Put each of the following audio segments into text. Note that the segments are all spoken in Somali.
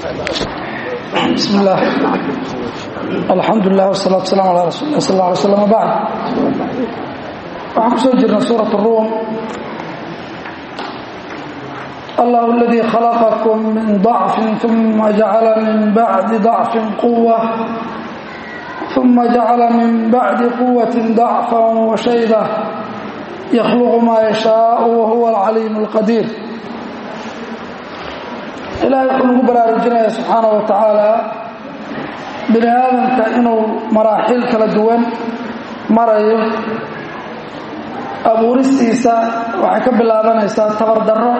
بسم الله الحمد لله والصلاة والسلام على رسول الله صلى الله عليه وسلم وبعد waxaan kusoo jirna suuraة الروم الله الذي خلقكم من ضعف ثم جعل من بعد ضعف قوة ثم جعل من بعد قوة ضعفا وشيبة يخلق ما يشاء وهو العليم القدير ilaahay wuxuu nagu baraarujinaya subxaana wa tacaala bini aadamka inuu maraaxiil kala duwan marayo abuuristiisa waxay ka bilaabanaysaa tabardarro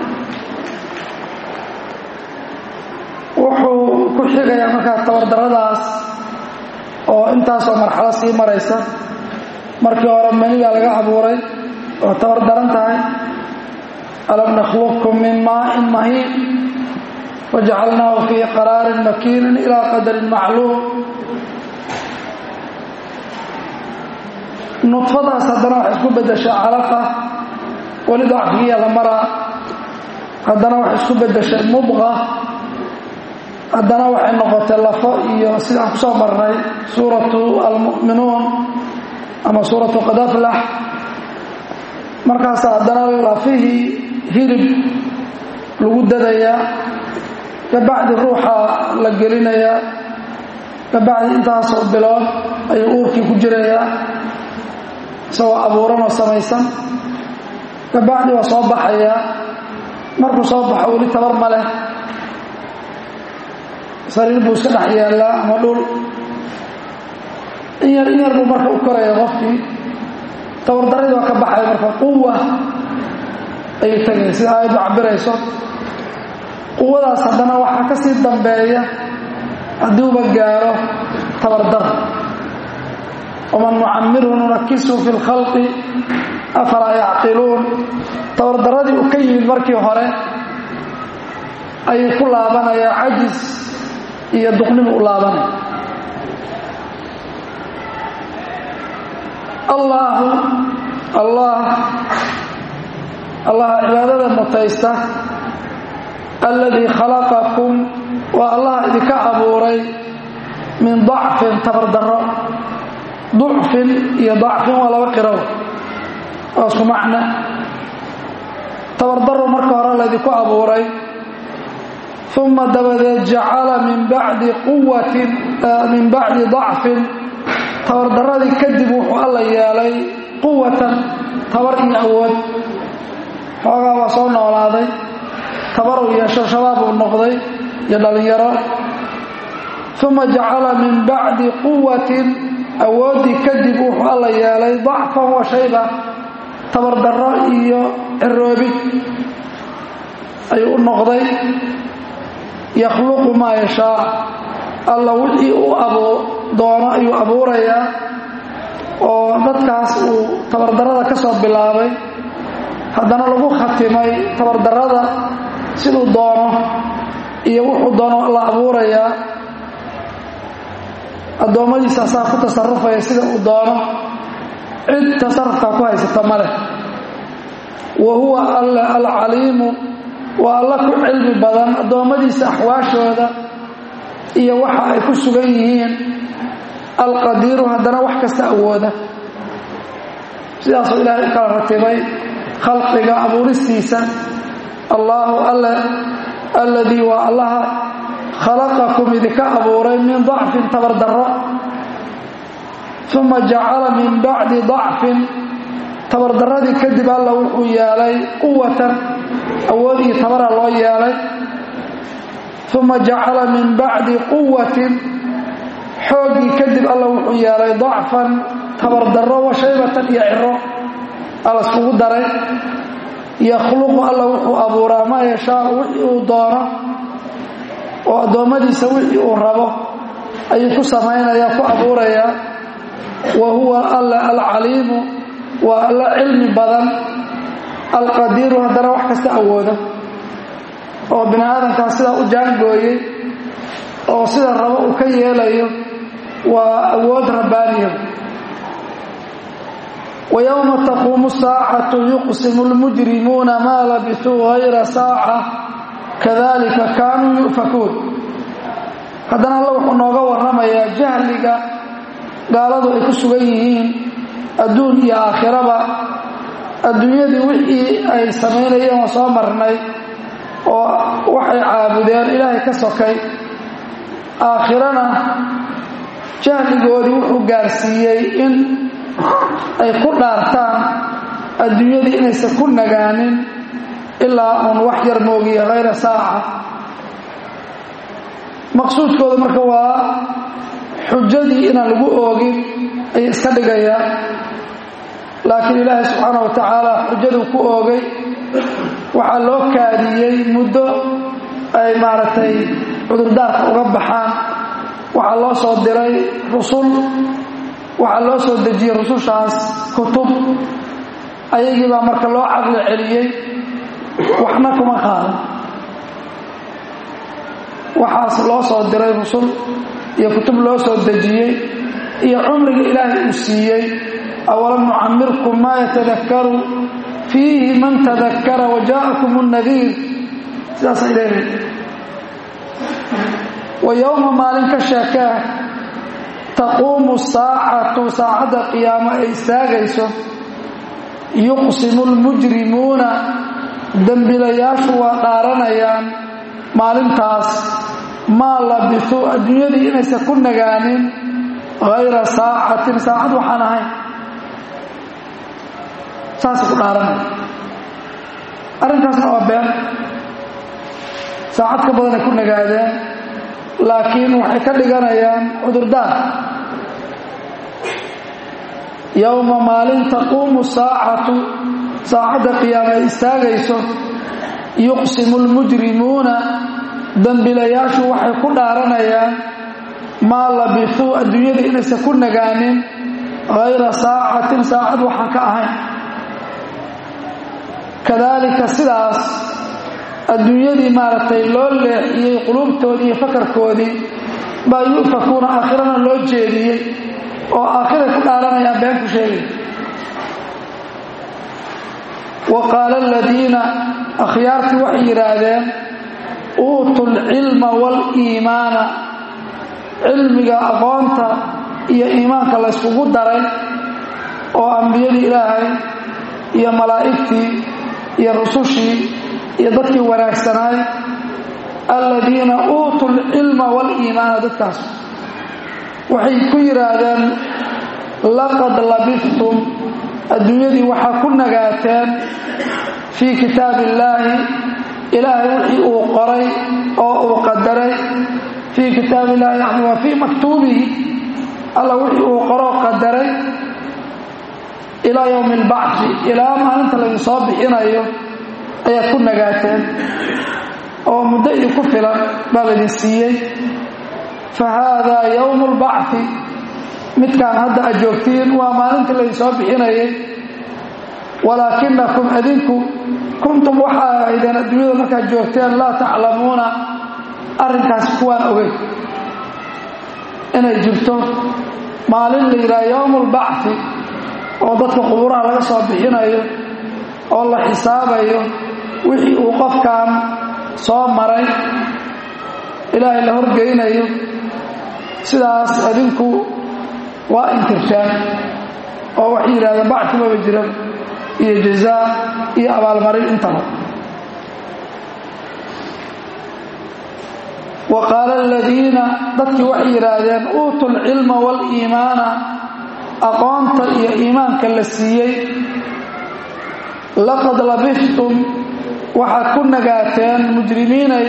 wuxuu ku xigayaa markaa tabardarradaas oo intaasoo marxalo sii maraysa markii hore manidaa laga abuuray oo tabardaran tahay alam nakhluqkum min maa'in mahiin wajacalnaahu fii qaraarin makiinin ilaa qadarin macluum nudfadaas haddana waxay isku beddeshay calaqa weli dacfigiya la maraa haddana waxay isku beddeshay mudqa haddana waxay noqotay lafo iyo sidaan ku soo marnay suuratu almu'minuun ama suuratu qadaflax markaas haddana lafihii hilib lagu dadayaa kabacdi ruuxa la gelinayaa kabacdi intaasoo bilood ayuu uurkii ku jirayaa isagoo abuuranoo samaysan kabacdi waa soo baxayaa markuu soo baxo weli tabar ma leh sariir buu iska dhex yaallaa ama dhul in yar in yar buu marka u koraya qofkii tabardaradii waa ka baxaya marka quwa ayuu tegaya sida aayaddu cabirayso quwadaas haddana waxaa ka sii dambeeya hadduuba gaaro tabardar waman nucamirhu nunakisu fi lkhalqi afalaa yacqiluun tabardaradii uu ka yimid markii hore ayuu ku laabanayaa cajis iyo duqnimu u laabanaya allaahu allah allaha cibaadada mutaysta alladii khalaqakum waa allah idinka abuuray min dacfin tabardarro ducfin iyo dacfin waa laba qiro waa isku macno tabardarro marka hore laydinku abuuray uma dabadeed jacala min bacdi quwatin min bacdi dacfin tabardarradii kadib wuxuu alla yeelay quwatan tabar iyo awood xoogaa waa soo noolaaday tabaruu yeesho shabaab uu noqday iyo dhallinyaro uma jacala min bacdi quwatin awooddii kadib wuxuu alla yeelay dacfan wa shayba tabardarro iyo ciroobid ayuu u noqday yakhluqu maa yashaa alla wixii uu abuu doono ayuu abuurayaa oo dadkaas uu tabardarrada ka soo bilaabay haddana lagu khatimay tabardarrada siduu doono iyo wuxuu doono la abuurayaa addoommadiisa asaa ku tasarufaya sida uu doono cid tasarufkaa ku haysata ma leh wa huwa alle alcaliimu waa alla ku cilmi badan addoommadiisa axwaashooda iyo waxa ay ku sugan yihiin alqadiiru haddana wax kasta awooda sidaasuu ilaahay u kala ratibay khalqiga abuuristiisa allaahu alle alladii waa allaha khalaqakum idinka abuuray min dacfin tabardarro uma jacala min bacdi dacfin tabardarradii kadib alla wuxuu yeelay quwatan awood iyo tabara loo yeelay uma jacala min bacdi quwatin xooggii kadib alla wuxuu yeelay dacfan tabardarro wa shaybatan iyo ciro alla iskugu daray yakhluqu alla wuxuu abuuraa maa yashaau wixii uu doono oo addoommadiisa wixii uu rabo ayuu ku samaynayaa ku abuurayaa wa huwa alla alcaliimu waa alla cilmi badan alqadiiru haddana wax kasta awooda oo bini aadamkaas sidaa u jaangooyey oo sida rabo uu ka yeelayo waa awood rabbaaniya ويوم تقوم الساعة يقسم المجرمون ما لبثوا غير ساعة كذلك كانوا يؤفكون haddana alla wuxuu nooga warramayaa jahliga gaaladu ay ku sugan yihiin adduun iyo aakhiraba adduunyadii wixii ay samaynayeen waa soo marnay oo waxay caabudeen ilaahay ka sokay aakhirana jahligoodii wuxuu gaarsiiyey in ay ku dhaartaan adduunyadii inaysan ku nagaanin ilaa uun wax yar moogiya hayra saaca maqsuudkooda marka waa xujadii inaan lagu oogin ayay iska dhigayaan laakiin ilaahay subxaana wa tacaala xujaduu ku oogay waxaa loo kaadiyey muddo ay maaragtay cudurdaarka uga baxaan waxaa loo soo diray rusul waxaa loo soo dejiyey rusushaas kutub ayagii baa marka loo caqli celiyey waxna kuma qaadan waxaas loo soo diray rusul iyo kutub loo soo dejiyey iyo cumriga ilaahay uu siiyey awalam nucamirkum maa yatadakaru fiihi man tadakara wajaakum nadiir sidaasa leedahay wa yowma maalin ka sheekee taquumu saacatu saacadda qiyaamo ay istaagayso yuqsimu lmujrimuuna dembilayaashu waa dhaaranayaan maalintaas maa labisuu adduunyadii inaysan ku nagaanin hayra saacatin saacad waxaan ahayn saasay ku dhaaranaya arrintaasna waa been saacad ka badanay ku nagaadeen laakiin waxay ka dhiganayaan cudurdaar yowma maalin taquumu saacatu saacadda qiyaama ay istaagayso yuqsimu lmujrimuuna dembilayaashu waxay ku dhaaranayaan maa labisuu adduunyadii inaysan ku nagaanin hayra saacatin saacad waxaan ka ahayn kadaalika sidaas adduunyadii maaragtay loo leexiyey quluubtoodii iyo fakarkoodii baa yu'fakuuna aakhirana loo jeediyey oo aakhiray ku dhaaranayaan been ku sheegay wa qaala aladiina akhyaartii waxay yidhaahdeen uutu lcilma waaliimaana cilmiga aqoonta iyo iimaanka layskugu daray oo ambiyadii ilaahay iyo malaa'igtii iyo rusushii iyo dadkii wanaagsanaay aladiina uutuu lcilma waaliimaana dadkaas waxay ku yidhaahdeen laqad labistum adduunyadii waxaa ku nagaateen fii kitaab illaahi ilaahay wixii uu qoray oo uu qadaray fii kitaab illahi yani waa fii maktuubihi alla wixii uu qoroo qadaray ilaa yowmi albacfi ilaa maalinta laydin soo bixinayo ayaad ku nagaateen oo muddo idinku filan baa laydin siiyey fa haadaa yowmu albacfi midkaan hadda aad joogtiin waa maalintii laydin soo bixinayay walaakinakum adinku kuntum waxaa ahaydeen adduunyada markaad joogteen laa taclamuuna arrinkaas kuwaan ogey inay jirto maalin la yidhaha yowmu albacfi oo dadka qubuuraha laga soo bixinayo oo la xisaabayo wixii uu qofkan soo maray ilaahay la horgeynayo sidaas adinku waa inkirtaan oo waxay yidhahdeen bacfi maba jira iyo jazaa iyo abaalmarin intaba wa qaala aladiina dadkii waxay yidhaahdeen uutu lcilma waaliimaana aqoonta iyo iimaanka la siiyey laqad labistum waxaad ku nagaateen mujrimiinay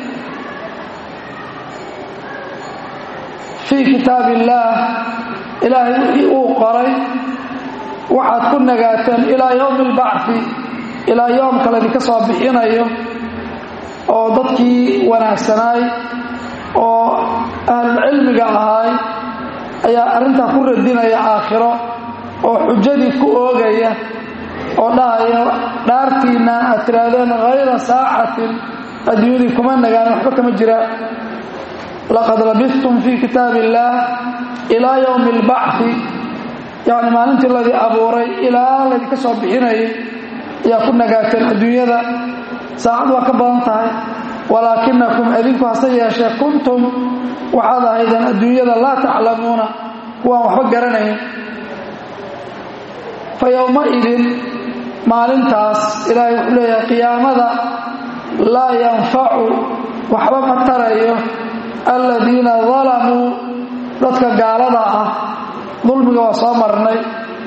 fii kitaab illaah ilaahay wixii uu qoray waxaad ku nagaateen ilaa yowmi albacfi ilaa yoomka laydinka soo bixinayo oo dadkii wanaagsanaay oo ahlulcilmiga ahaay ayaa arrintaa ku radinaya aakhiro oo xujadii ku oogaya oo dhahaya dhaartiinaan aad tihaahdeen hayra saacatin adduunyadii kuma nagaan waxba kama jira laqad labistum fii kitaab illaah ilaa yowmi albacfi yacni maalintii ladii abuuray ilaa laydinka soo bixinayay ayaa ku nagaateen adduunyada saacad waa ka badan tahay walaakinakum adinku hase yeeshee kuntum waxaad ahaydeen adduunyada laa taclamuuna kuwaan waxba garanayn fa yowmaidin maalintaas ilaahay wuxuu leeyahay qiyaamada laa yanfacu waxba ma tarayo aladiina dalamuu dadka gaalada ah dulmiga waa soo marnay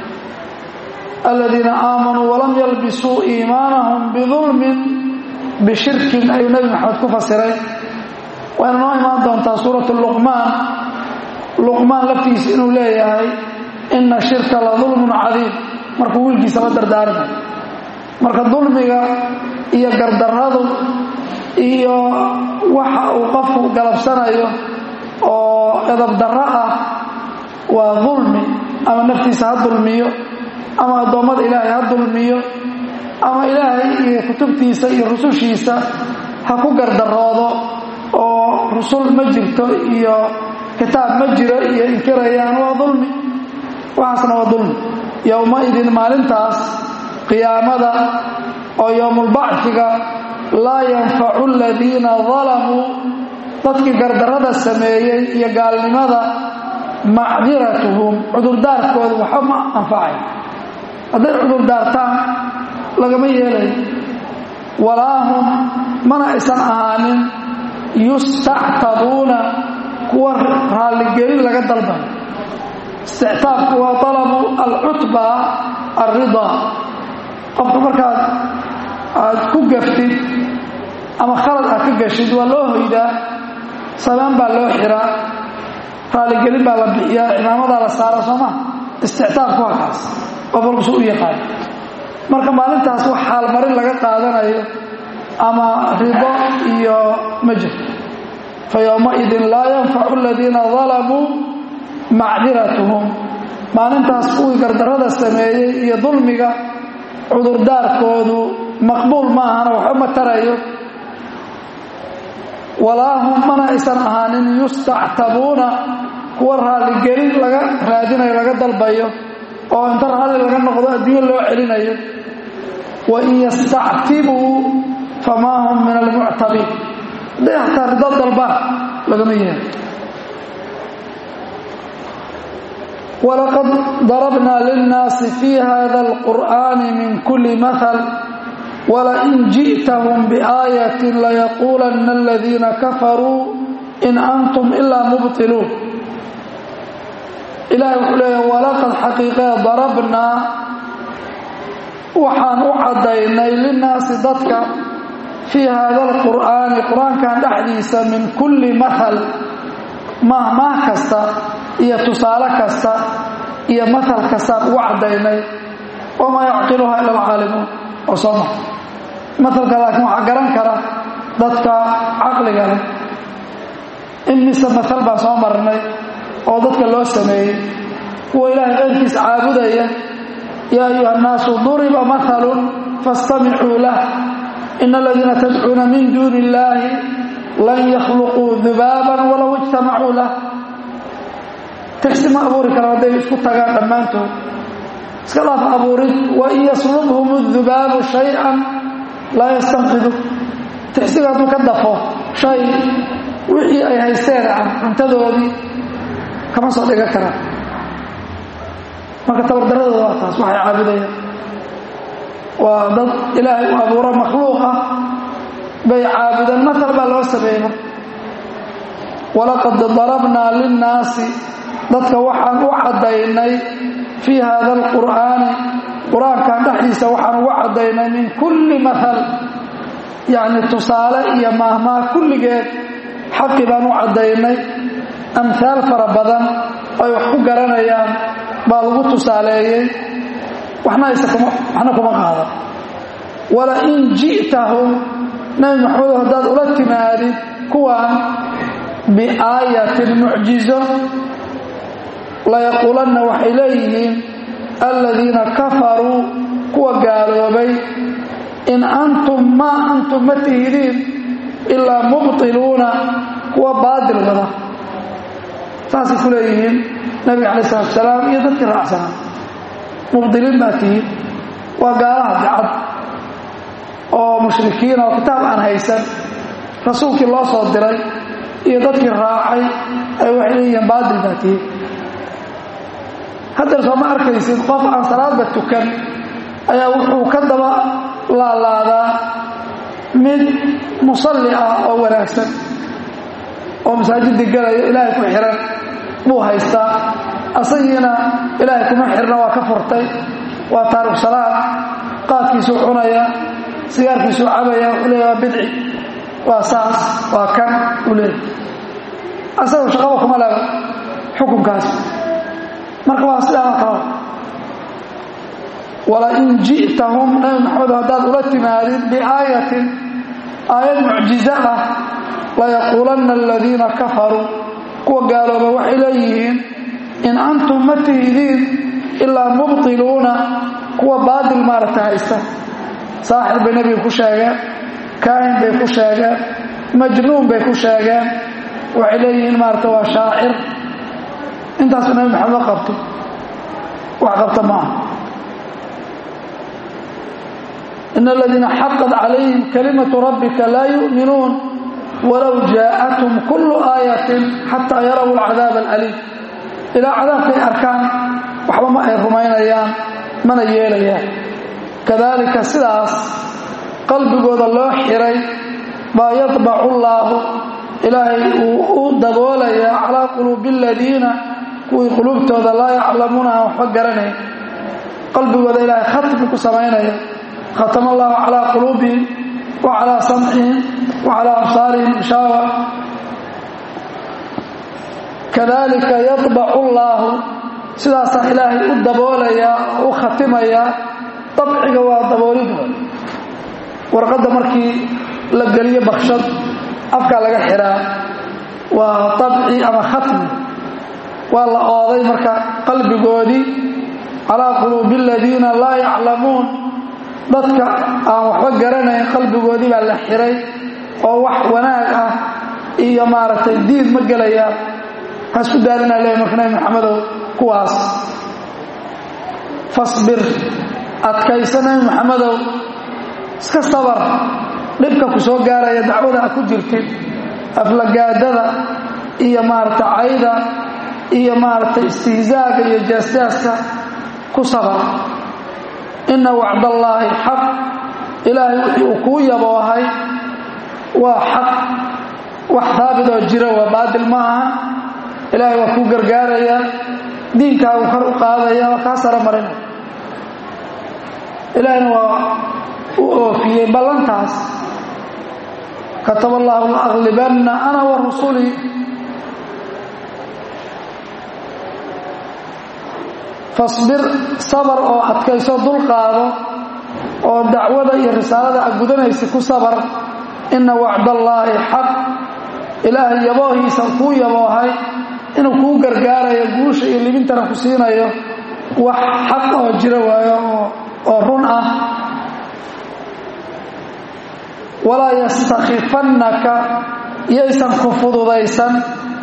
aladiina aamanuu walam yalbisuu iimaanahum bidulmin bishirkin ayuu nebi maxamed ku fasiray wayna noo imaan doontaa suuratu luqmaan luqmaan laftiisa inuu leeyahay ina shirka la dulmun cadiim markuu wiilkiisaba dardaarmay marka dulmiga iyo gardarradu iyo waxa uu qofku galabsanayo oo edabdarro ah waa dulmi ama naftiisa ha dulmiyo ama addoommada ilaahay ha dulmiyo ama ilaahay iyo kutubtiisa iyo rusushiisa ha ku gardaroodo oo rusul ma jirto iyo kitaab ma jiro iyo inkirayaan waa dulmi waxaasna waa dulmi yowmaidin maalintaas qiyaamada oo yowmulbacfiga laa yanfacu aladiina dalamuu dadkii gardarrada sameeyey iyo gaalnimada macdiratuhum cudurdaarkooda waxba ma anfacay hadday cudurdaartaan lagama yeelayo walaahum mana aysan ahaanin yustactabuuna kuwa raalligelin laga dalbayo istictaabku waa talabu alcutba alridaa qofka markaad aad ku gaftid ama khalad aad ka gashid waa loo hoydaa sabaan baa loo xiraa raalligelin baa la bixiyaa cimaamadaa la saara sooma istictaabku waa kaas qof walkusu u yaqaan marka maalintaas wax xaalmarin laga qaadanayo ama rido iyo ma jirto fa yowmaidin laa yanfacu aladiina dalamuu macdiratuhum maalintaas kuwii gardarrada sameeyey iyo dulmiga cudurdaarkoodu maqbuul ma ahana waxba ma tarayo walaahum mana aysan ahaanin yustactabuuna kuwa raalligelin laga raadinayo laga dalbayo oo inta raalli laga noqdo adduunyo loo celinayo wain yastactibuu famaa hum min almuctabiin hadday hataa rido dalbaan lagama yeelo walaqad darabnaa linnaasi fii hada alqur'aani min kuli mahal walain ji'tahum biaayatin layaquulanna aladiina kafaruu in antum ilaa mubtiluun ilahi wuxuu leeyahay walaqad xaqiiqee darabnaa waxaan u caddaynay linnaasi dadka fii haada alqur'aani qur-aankan dhexdiisa min kulli mahal mahmaah kasta iyo tusaale kasta iyo mahal kastaan ugu caddaynay wamaa yacqiluhaa ila alcaalimuun oo soo maha mahalka laakiin waxaa garan kara dadka caqliga leh imise mahal baan soo marnay oo dadka loo sameeyey kuwa ilaahay qayrkiis caabudaya yaa ayuha annaasu duriba mahalun faastamicuu lah ina aladiina tadcuuna min duuni illaahi lan yakhluquu dubaaban walow ijtamacuu lah tigsi ma abuuri karaan hadday isku tagaan dhammaantood iska dhaaf abuurid wain yaslubhum dubaabu shay-an laa yastanqidu tigsiga hadduu ka dafo shay wixii ay haysteen cuntadoodii kama soo dhigan karaan marka tabardaradooda waa taas waxay caabudayaan waa dad ilaahay u abuuro makhluuq ah bay caabudeen matal baa loo sameeyey marka walaqad darabnaa linnaasi dadka waxaan u caddaynay fii hada alqur'aani qur-aankan dhexdiisa waxaan ugu caddaynay min kulli mahal yacni tusaale iyo maahmaah kulligeed xaqi baan u caddaynay amhaal fara badan ay wax ku garanayaan baa lagu tusaaleeyey waxna waxna kuma qaadan walain ji'tahum nabi maxamedo haddaad ula timaadid kuwaan biaayatin mucjizo layaquulanna waxay leeyihiin aladiina kafaruu kuwa gaaloobay in antum maa antum ma tihidiin ilaa mubtiluuna kuwa baadil wada saasay ku leeyihiin nabiga calayi salatu salaam iyo dadkii raacsanaa mubdiliin baa tihiin waa gaalaha dicad oo mushrikiin oo kitaab aan haysan rasuulkii loo soo diray iyo dadkii raacay ay waxay leeyihiin baadil baa tihi haddeer soo ma arkaysid qof aan salaadba tukan ayaa wuxuu ka daba laalaadaa mid musalli ah oo wanaagsan oo masaajidii galayo ilaahay ku xihan buu haystaa asagiina ilaahay kuma xirna waa ka furtay waa taariku salaad qaadkiisuu cunaya sigaarkiisuu cabaya wuxuu leeya waa bidci waa saas waa kan uu leeyahy asagoo shaqaba kuma laga xukunkaas marka waa sidaa kala walain ji'tahum nabi maxamed haddaad ula timaadid biaayatin aayad mucjizo ah layaquulanna aladiina kafaruu kuwa gaalooba waxay leeyihiin in antum ma tihidiin ilaa mubtiluuna kuwa baadil maaragta haysta saaxir bay nebiga ku sheegeen kaahin bay ku sheegeen majnuun bay ku sheegeen waxay leeyihiin maaragta waa shaacir intaasu nabi maxamed ma qabto wax qabta ma aha in aladiina xaqad calayhim kalimatu rabbika laa yu'minuun walow jaa'athum kullu aayatin xataa yaraw alcadaab alaliim ilaa cadaabkay arkaan waxba ma ay rumaynayaan mana yeelayaan kadalika sidaas qalbigooda loo xiray baa yadbacu llaahu ilaahay uu u daboolayaa calaa quluubi aladiina kuwii quluubtooda laa yaclamuuna aan waxba garanayn qalbigooda ilaahay khatmi ku samaynaya khatama allahu calaa quluubihim wa calaa samcihim wa calaa absaarihim ishaawa kadalika yadbacu llaahu sidaasaa ilaahay u daboolayaa oo u khatimayaa dabciga waa daboolidooda warqadda markii la geliyo bakshad afkaa laga xihaa waa dabci ama khatmi waa la ooday marka qalbigoodii calaa quluubi aladiina laa yaclamuun dadka aan waxba garanayn qalbigoodii baa la xiray oo wax wanaag ah iyo maaragtay diin ma gelayaan ha isku daalinaa leey marka nabi maxamedow kuwaas fasbir adkaysa nabi maxamedow iska sabar dhibka ku soo gaaraya dacwada a ku jirtid aflagaadada iyo maaragtay cayda iyo maaragtay istihzaaga iyo jaasjaaska ku sabar inna wacdallaahi xaq ilaahay wixii uu kuu yaboohay waa xaq wax haabit oo jira waa baadil ma aha ilaahay waa kuu gargaaraya diinkaagu kor u qaadaya waa kaa sara marinaya ilaahayna waa u oofiyey ballantaas kataba allahu laaglibanna ana wa rusulii fasbir sabar oo adkayso dulqaado oo dacwada iyo risaalada a gudanaysa ku sabar inna wacdallaahi xaq ilaahay yaboohiisa kuu yaboohay inuu kuu gargaarayo guusha iyo libintana ku siinayo wax xaq oo jira waayo oo run ah walaa yastakhifannaka yaysan ku fududaysan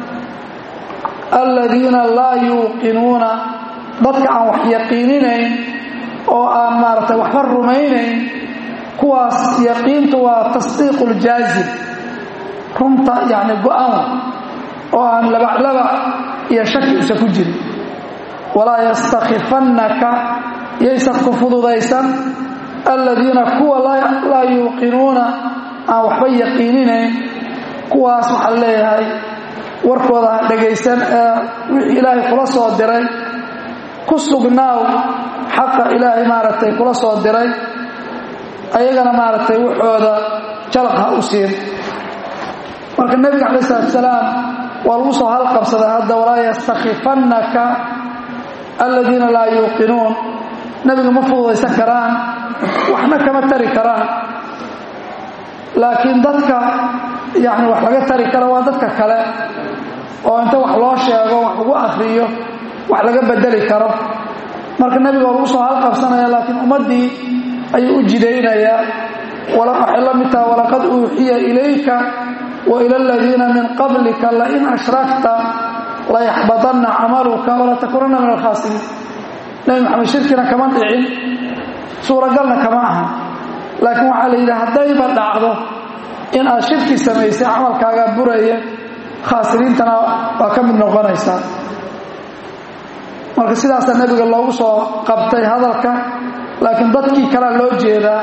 aladiina laa yuuqinuuna dadka aan wax yaqiininayn oo aan maaragtay waxba rumaynayn kuwaas yaqiintu waa tasdiiqu ljaazim runta yacni go-aan oo aan labaclabac iyo shaki usa ku jirin walaa yastakhifannaka yaysan ku fududaysan aladiina kuwa laa yuuqinuuna aan waxba yaqiininayn kuwaas waxaa leeyahay warkooda ha dhagaysan ee wixii ilaahay kula soo diray ku sugnaaw xaqa ilaahay maaragtay kula soo diray ayagana maaragtay waxooda jalaq ha u siin marka nebiga calayi salatu salaam waa lagu soo halqabsaday hadda walaa yastakhifannaka aladiina laa yuuqinuun nebiga ma fududaysan karaan waxna kama tari karaan laakiin dadka yani wax laga tari kara waa dadka kale oo inta wax loo sheego wax lagu akriyo wax laga bedeli karo marka nebiga waa lagu soo halqabsanaya laakiin ummaddii ayuu u jidaynayaa waxay la mid taha walaqad uuxiya ilayka wa ila aladiina min qablika lain ashrakta layaxbadanna camaluka walatakunanna min alkhaasiriin nebi maxamed shirkina kama dhicin suuragalna kama aha laakiin waxaa la yidhi haddayba dhacdo in aad shirki samaysay camalkaagaa buraya khaasiriintana waa ka mid noqonaysaa marka sidaasaa nebiga loogu soo qabtay hadalka laakiin dadkii kalea loo jeedaa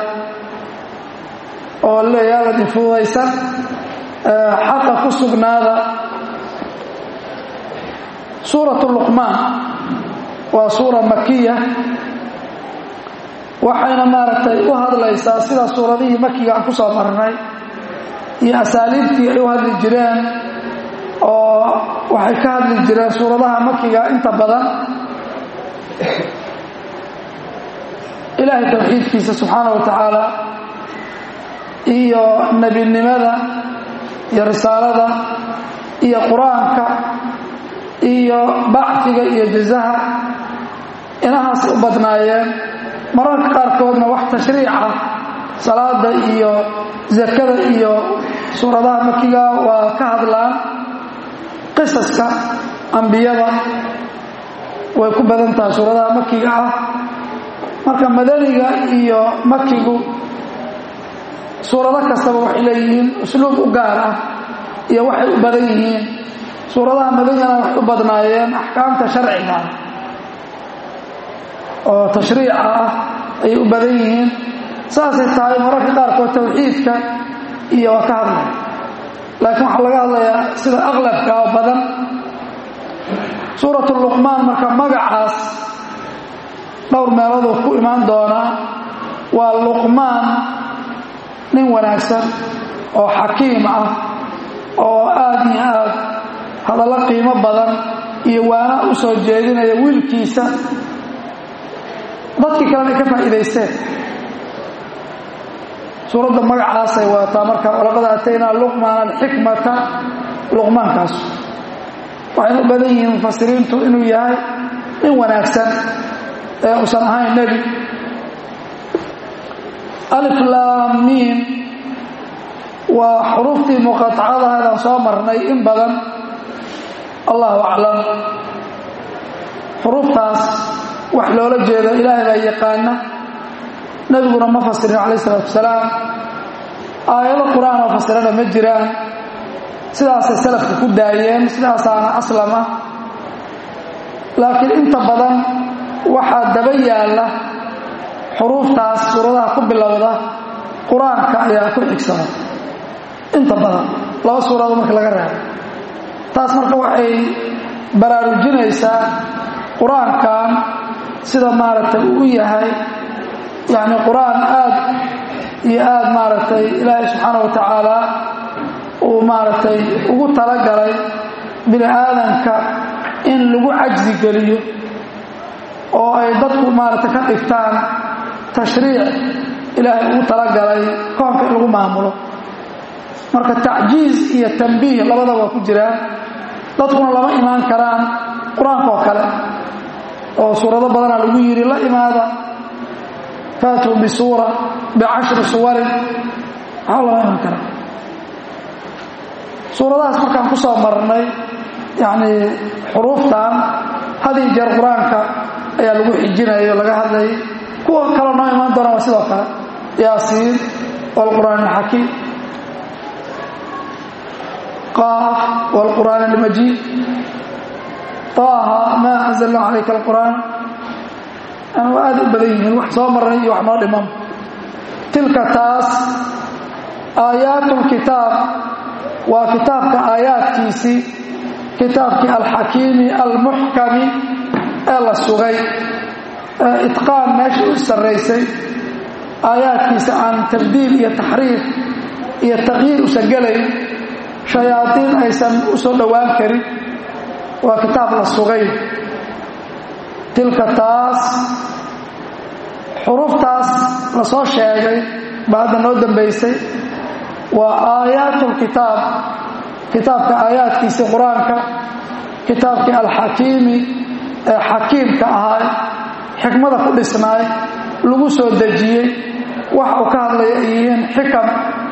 oo leeyaalad infududaysan xaqa ku sugnaada suuratu luqmaan waa suura makiya waxayna maaragtay u hadlaysaa sida suuradihii makiga aan ku soo marnay iyo asaaliibtii ay u hadli jireen oo waxay ka hadli jireen suuradaha makiga inta badan ilaahay tawxiidkiisa subxaana wa tacaala iyo nebinimada iyo risaalada iyo qur-aanka iyo bacfiga iyo jazaha inahaasay u badnaayeen mararka qaarkoodna wax tashriica salaada iyo zakada iyo suuradaha makiga waa ka hadlaan qisaska ambiyada way ku badan tahay suuradaha makiga ah marka madaniga iyo makigu suurado kastaba waxay leeyihiin usluub u gaar ah iyo waxay u badan yihiin suuradaha madanigana waxay u badnaayeen axkaamta sharciga ah oo tashriica ah ayay u badan yihiin saasay tahay mararka qaarkood tawxiidka iyo waa ka hadlaya laakiin waxaa laga hadlayaa sida aqlabka oo badan suuratu luqmaan marka magacaas dhowr meelooduu ku imaan doonaa waa luqmaan nin wanaagsan oo xakiim ah oo aad iyo aad hadallo qiimo badan iyo waana u soo jeedinaya wiilkiisa dadkii kalena ay ka faa'iidaysteen suuradda magacaasay wadataa marka walaqad aataynaa luqmaan alxikmata luqmaankaas waxayna u badan yihiin mufasiriintu inuu yahay nin wanaagsan ee uusan ahayn nebi aliflaamiin waa xuruuftii muqatacadahaedaan soo marnay in badan allahu aclam xuruuftaas wax loola jeedo ilaahay baa yaqaana nebiguna ma fasirin calayh isalaatu wasalaam aayado qur-aan oo fasirana ma jiraan sidaasay salafka ku daayeen sidaasaana aslama laakiin inta badan waxaa daba yaalla xuruuftaas suuradaha ku bilowda qur-aanka ayaa ku xigsada inta badan laba suurado marka laga reebo taas marka waxay baraarujinaysaa qur-aankan sida maaragtay uu yahay yacni qur-aan aad iyo aad maaragtay ilaahay subxaana wa tacaala uu maaragtay ugu talagalay bini aadanka in lagu cajsi geliyo oo ay dadku maaragtay ka dhigtaan tashriic ilaahay ugu talagalay koonka in lagu maamulo marka tacjiiz iyo tambiih labadaba waa ku jiraan dadkuna lama imaan karaan qur-aanka oo kale oo suurado badanaa lagu yidhi la imaada faatuu bisuura bicashri suwarin maxaa lama iman karaa suuradahaas markaan ku soo marnay yacni xuruuftan hadii jeer qur-aanka ayaa lagu xijinaya o laga hadlayay kuwa kaloo noo imaan doona waa sidoo kale yaasiin waalqur'aan alxakiim qaaf waalqur'aan almajiid taaha maa anzalna calayka alqur'aan yani waa aad u badan yihiin wax soo marnay iyo wax noo dhiman tilka taas aayaatulkitaab waa kitaabka aayaadkiisii kitaabkii alxakiimi almuxkami ee la sugay ee itqaan meesha u sarraysay aayaadkiisa aan tabdiil iyo taxriif iyo taqyiir usan gelayn shayaadiin aysan u soo dhowaan karin waa kitaab la sugay tilka taas xuruftaas la soo sheegay baa hadda noo dambaysay waa aayaatulkitaab kitaabka aayaadkiisii qur-aanka kitaabkii alxakiimi ee xakiimka ahaa xikmada ku dhisnaay lagu soo dejiyey wax uu ka hadlaya ay yihiin xikam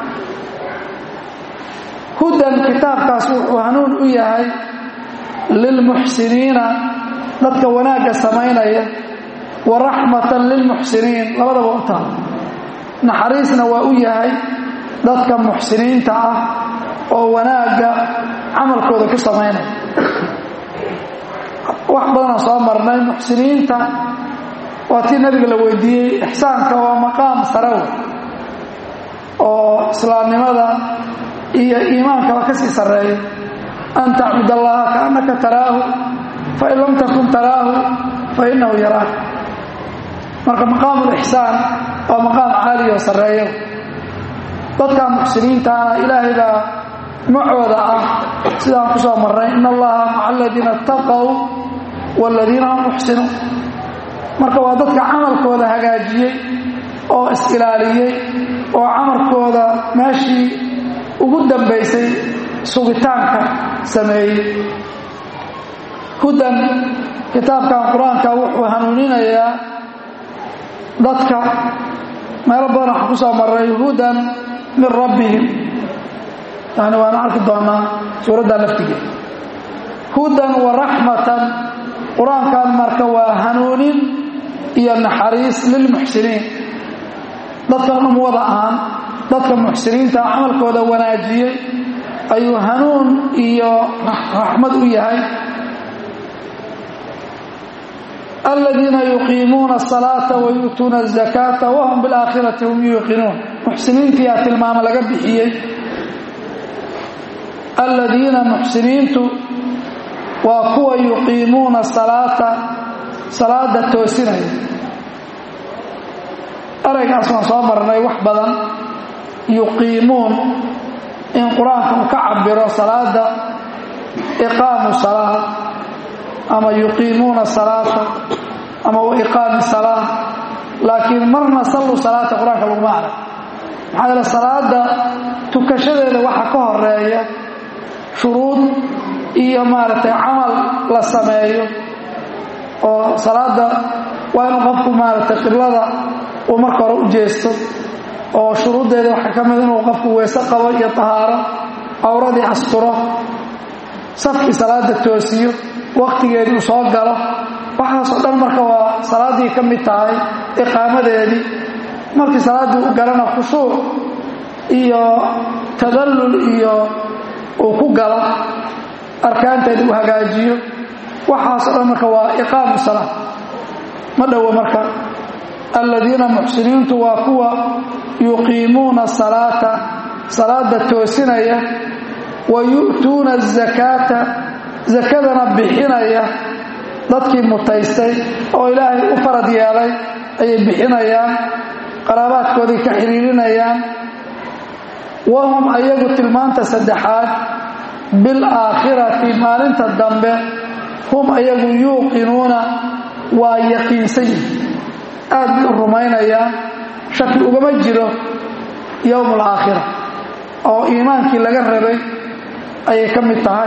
hudan kitaabkaas wuxuu hanuun u yahay lilmuxsiniina dadka wanaagga samaynaya wa raxmatan lilmuxsiniin labadaba u taal naxariisna waa u yahay dadka muxsiniinta ah oo wanaagga camalkooda ku samaynaya wax badanaa soo marnay muxsiniinta waa tii nabiga la weydiiyey ixsaanka waa maqaam sare wey oo islaamnimada iyo iimaankaba ka sii sarreeya an tacbud allaha kaannaka taraahu fain lam takun taraahu fainahu yaraak marka maqaamu lixsaan waa maqaam caali oo sarreeyo dadka muxsiniintaana ilaahay baa macooda ah sidaan ku soo marnay in allaha maca aladiina ataqow waaladiina hum muxsinuun marka waa dadka camalkooda hagaajiyey oo is-ilaaliyey oo camalkooda meeshii ugu dambaysay sugitaanka sameeyey hudan kitaabkan qur-aanka wuxuu hanuuninayaa dadka meelo badan waxaan ku soo marray hudan min rabbihim yani waana arki doonaa suuraddaa laftigeed hudan wa raxmatan qur-aankan marka waa hanuunin iyo naxariis lilmuxsiniin dadkan dhum wada ahaan dadka muxsiniinta camalkooda wanaajiyey ayuu hanuun iyo raxmad u yahay aladiina yuqiimuuna asalaata wayu'tuuna azakaata wahum bilaakhirati hum yuuqinuun muxsiniintiyaa tilmaamo laga bixiyey aladiina muxsiniintu waa kuwa yuqiimuuna salaata salaada toosinaya eraygaas waan soo marnay wax badan yuqiimuun in qur-aanka uu ka cabiro salaada iqaamu salaa ama yuqiimuuna salaata ama wa iqaami salaa laakiin marna sallu salaata qur-aanka laguma arag maxaa yeele salaada tukashadeeda waxa ka horeeya shuruud iyo maaragtay camal la sameeyo oo salaada waa inuu qofku maaragtay qiblada uu marka hore u jeesto oo shuruuddeeda waxaa ka mid inuu qofku weese qabo iyo tahaaro cawradii asturo safkii salaada toosiyo wakhtigeedii uu soo galo waxaasoo dhan marka waa salaaddii ka mid tahay iqaamadeedii markii salaaddii u galana khushuuc iyo tadallul iyo uu ku galo arkaanteedii uu hagaajiyo waxaasoo dhan marka waa iqaamu salaa ma dhowo marka aladiina muxsiniintu waa kuwa yuqiimuuna salaata salaada toosinaya wa yu'tuuna azakaata sakadana bixinaya dadkii mutaystay oo ilaahay u farad yeelay ayay bixinayaan qaraabaadkoodii ka xidhiirinayaan wahum ayagu tilmaanta saddexaad bilaakhirati maalinta dambe hum ayagu yuuqinuuna waa yaqiinsan yihin aad bay u rumaynayaan shaki ugama jiro yowm alaakhira oo iimaankii laga rabay ayay ka mid tahay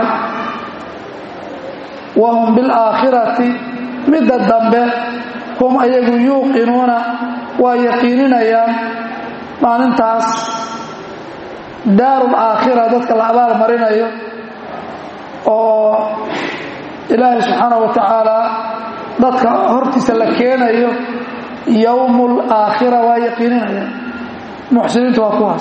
wahum bilaakhirati midda dambe hum ayagu yuuqinuuna waa yaqiininayaan maalintaas daarul aakhira dadka la abaal marinayo oo ilaahay subxaana wa tacaala dadka hortiisa la keenayo yowmul aakhira waa yaqiininayaan muxsiniintu waa kuwaas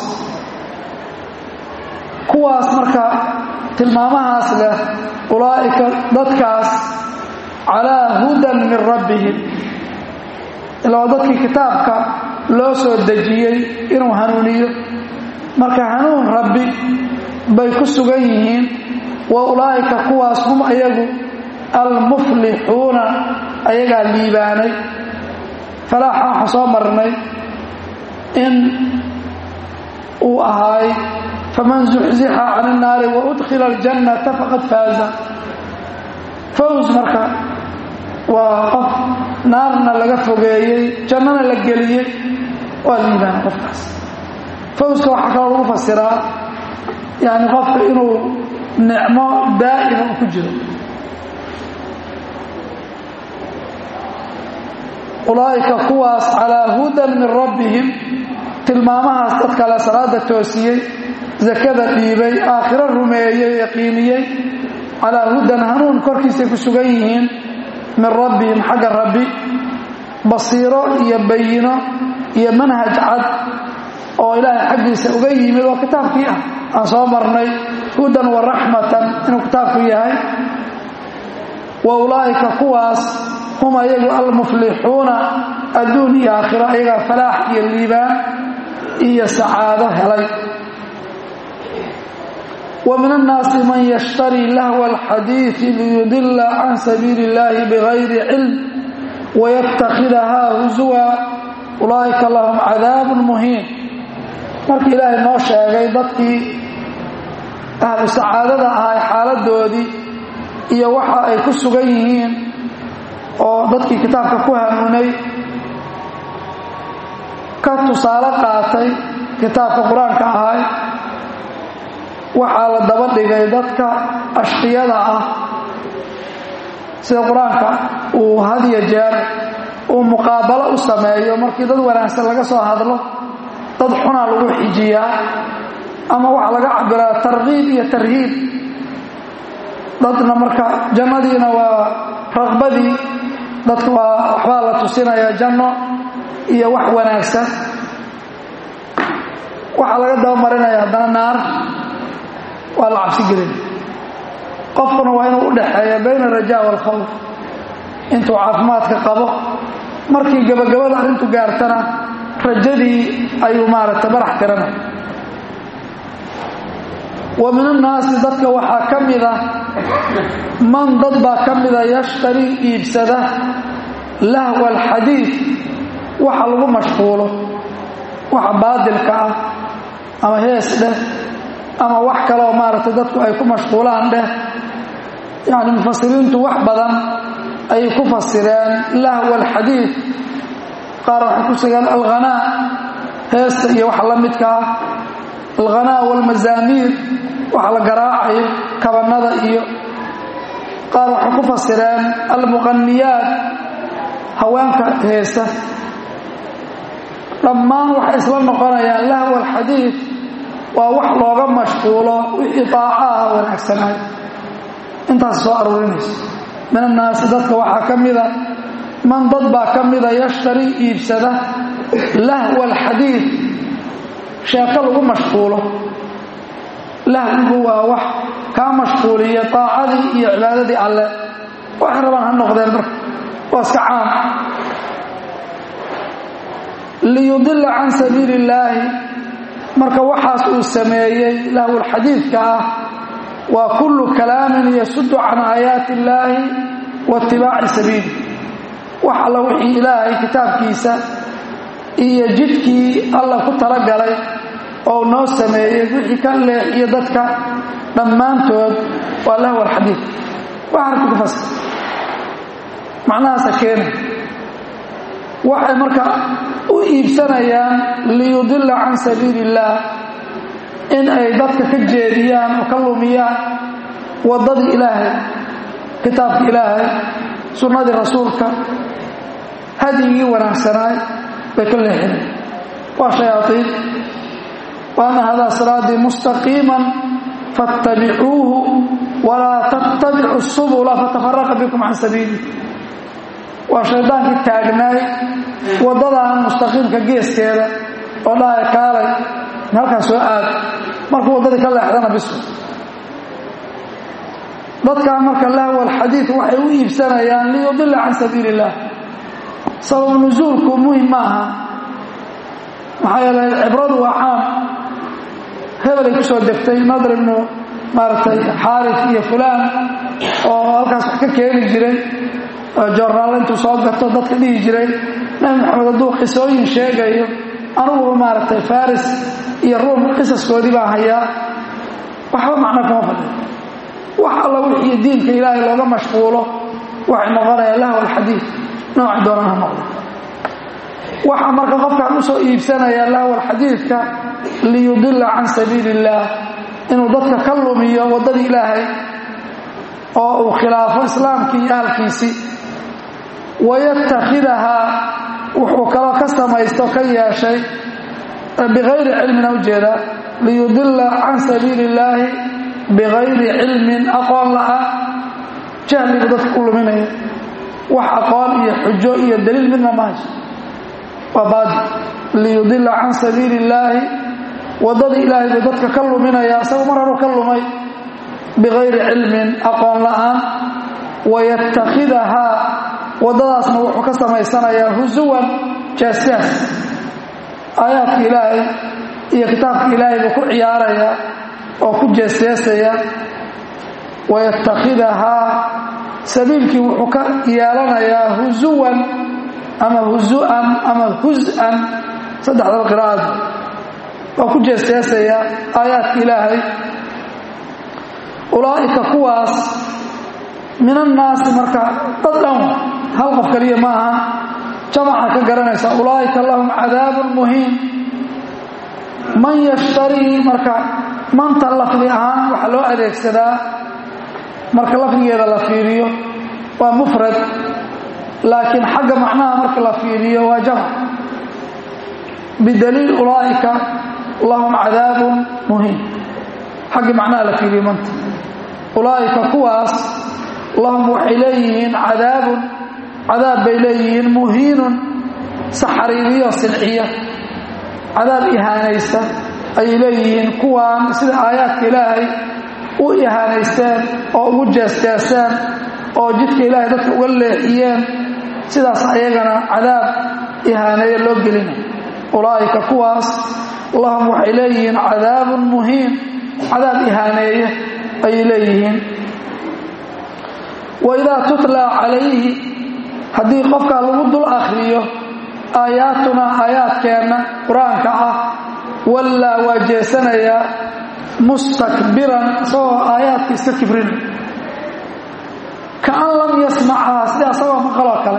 kuwaas marka tilmaamahaas leh ulaa'ika dadkaas calaa hudan min rabbihim ila waa dadkii kitaabka loo soo dejiyey inuu hanuuniyo marka hanuun rabbi bay ku sugan yihiin wa ulaa'ika kuwaas hum ayagu almuflixuuna ayagaa liibaanay falaaxa waxaa soo marnay in uu ahaay faman zuxzixa can innaari wa udkhila aljannata faqad faaza faws marka waa qof naarna laga fogeeyey jannana la geliyey waa liibaana qofkaas fawska waxaa kaloo lagu fasiraa yani qofka inuu nicmo daa'ima u ku jiro ulaa'ika kuwaas calaa hudan min rabbihim tilmaamahaas dad kale salaada toosiyey sakada dhiibay aakhiro rumeeyey yaqiiniyey calaa hudan hanuun korkiisay ku sugan yihiin min rabbihim xagga rabbi basiiro iyo bayino iyo manhaj cad oo ilaahay xaggiisa uga yimid oo kitaabkii ah aan soo marnay hudan wa raxmatan inuu kitaabku yahay wa ulaa'ika kuwaas hum ayagu almuflixuuna adduun iyo aakhiro ayagaa falaax iyo liibaan iyo sacaado helay wa min annaasi man yashtarii lahwa alxadiidi liyudila can sabiili illaahi bigayri cilm wayattakhidahaa husuwa ulaa'ika lahum cadaabun muhiin markii ilaahay noo sheegay dadkii ahlu sacaadada ahaa xaaladoodii iyo waxa ay ku sugan yihiin oo dadkii kitaabka ku hanuunay ka tusaale qaatay kitaabka qur-aanka ahay waxaa la daba dhigay dadka ashqiyada ah sida qur-aanka uu hadiya jeer uu muqaabalo u sameeyo markii dad wanaagsan laga soo hadlo dad xunaa lagu xijiyaa ama waxaa laga cabiraa tarkiib iyo tarhiib dadna marka jannadiina waa raqbadii dadka waa waxbaa la tusinaya janno iyo wax wanaagsan waxaa laga dabamarinaya haddana naar waa la cabsi gelin qofkuna waa inuu u dhaxeeya bayna alrajaa waalkhawf intuu caafimaadka qabo markii gabagabada arrintu gaartana rajadii ayuu maaragtay barax tiranay wa min annaasi dadka waxaa ka mida man dad baa ka mida yashtarii iibsada lahwa alxadiid waxa lagu mashquulo waxa baadilka ah ama hees dheh ama wax kaleoo maaragtay dadku ay ku mashquulaan dheh yacni mufasiriintu wax badan ayay ku fasireen lahwa alxadiid qaar waxay ku sigeen alghanaa heesta iyo waxa la midka ah alghanaa waalmazaamiir waxa la garaacayo kabannada iyo qaar waxay ku fasireen almuqaniyaat haweenka heesta dhammaan waxay isla noqonayaan lahwa alxadiid waa wax looga mashquulo wixii daaca ah wanaagsanaay intaas soo aruurinayso min annaasi dadka waxaa ka mida man dad baa ka mida yashtarii iibsada lahwa alxadiid sheeko lagu mashquulo lahwigu waa wax kaa mashquuliya daacadii iyo cibaadadii alle waxay rabaan ha noqdeen marka waa iska caam liyudila can sabiili illaahi marka waxaas uu sameeyey lahwulxadiidka ah waa kullu kalaamin yasudu can aayaati illaahi wa itibaaci sabiili wax alla wixii ilaahay kitaabkiisa iyo jidkii alla ku talagalay oo noo sameeyey wixii ka leexiyo dadka dhammaantood waa lahw alxadiid waa harki ku fasir macnahaasa keena waxay marka u iibsanayaan liyudila can sabiili illaah in ay dadka ka jeediyaan oo ka lumiyaan waddadii ilaahay kitaabka ilaahay sunnadii rasuulka hadyigii wanaagsanaay bay ka leexinay waa shayaaiin waana hadaa siraatii mustaqiiman faاttabicuuhu walaa tattabicu subula fatafaraqa bikum can sabiili waa shaydaankii taagnaay waddadan mustaqiimka geeskeeda oo dhahay kaalay halkaas soo aad markuu waddadii ka leexdana bisu dadkan marka lahwa alxadiid waxay u iibsanayaan liyudila can sabiili illah sabab nusuulku muhim ma aha maxaa yeelay cibradu waa caam hebelay ku soo degtay nadr ibnu maaragtay xaaris iyo fulaan oo halkaas wax ka keeni jiray jornaal intuu soo gato dadka dhihi jiray nabi maxamed hadduu qisooyin sheegayo anuguba maaragtay faris iyo ruum qisaskoodii baa hayaa waxba macno kuma fadhiyo wax alla wixii diinka ilaahay looga mashquulo waxay noqonayaan lahw alxadiid noocay doonaan ha noqdo waxaa marka qofkaan usoo iibsanaya lahw alxadiidka liyudila can sabiili illaah inuu dadka ka lumiyo waddadii ilaahay oo uu khilaafo islaamkii iyo ahalkiisii wayatakhidahaa wuxuu kaloo ka samaysto ka yeeshay bikayri cilmina ujeedaa liyudila can sabiili illaahi bikayri cilmin aqoon la'a jahligu dadka ku luminaya wax aqoon iyo xujo iyo daliil midna ma hayso waa baadi liyudila can sabiili illaahi waddadii ilaahay buu dadka ka luminaya isagu mar haru ka lumay bikayri cilmin aqoon la'aan wayatakhidahaa waddadaasna wuxuu ka samaysanayaa husuwan jaasjaas aayaadka ilaahay iyo kitaabka ilaahay buu ku ciyaaraya oo ku jeesjeesaya wayatakhidahaa sabiilkii wuxuu ka yeelanayaa husuwan ama husu'an ama hus-an saddexdaba qiraa'ad waa ku jeesjeesaya aayaadka ilaahay ulaa'ika kuwaas min annaasi marka dad dhan hal qof kaliya ma aha jamaca ka garanaysa ulaa'ika lahum cadaabun muhiim man yashtarii marka manta lafdi ahaan waxaa loo adeegsadaa marka lafdigeeda la fiiriyo waa mufrad laakiin xagga macnaha marka la fiiriyo waa jamc bidaliil ulaa'ika lahum cadaabun muhiim xagga macnaha la fiiriyo manta ulaa'ika kuwaas lahum waxay leeyihiin cadaabun cadaab bay leeyihiin muhiinun saxariiriyo silciya cadaab ihaanaysta ayay leeyihiin kuwaan sida aayaadka ilaahay u ihaanaysteen oo ugu jeesjeeseen oo jidka ilaahay dadka uga leexiyeen sidaas ayagana cadaab ihaaneeya loo gelinay ulaa'ika kuwaas lahum waxay leeyihiin cadaabun muhiim cadaab ihaaneeye ayay leeyihiin waidaa tutlaa calayhi haddii qofkaa lagu dul akhriyo aayaatunaa aayaadkeenna qur-aanka ah wallaa waa jeesanayaa mustakbiran isagoo aayaadka iska kibrin kaan lam yasmacahaa sida asagoo maqaloo kale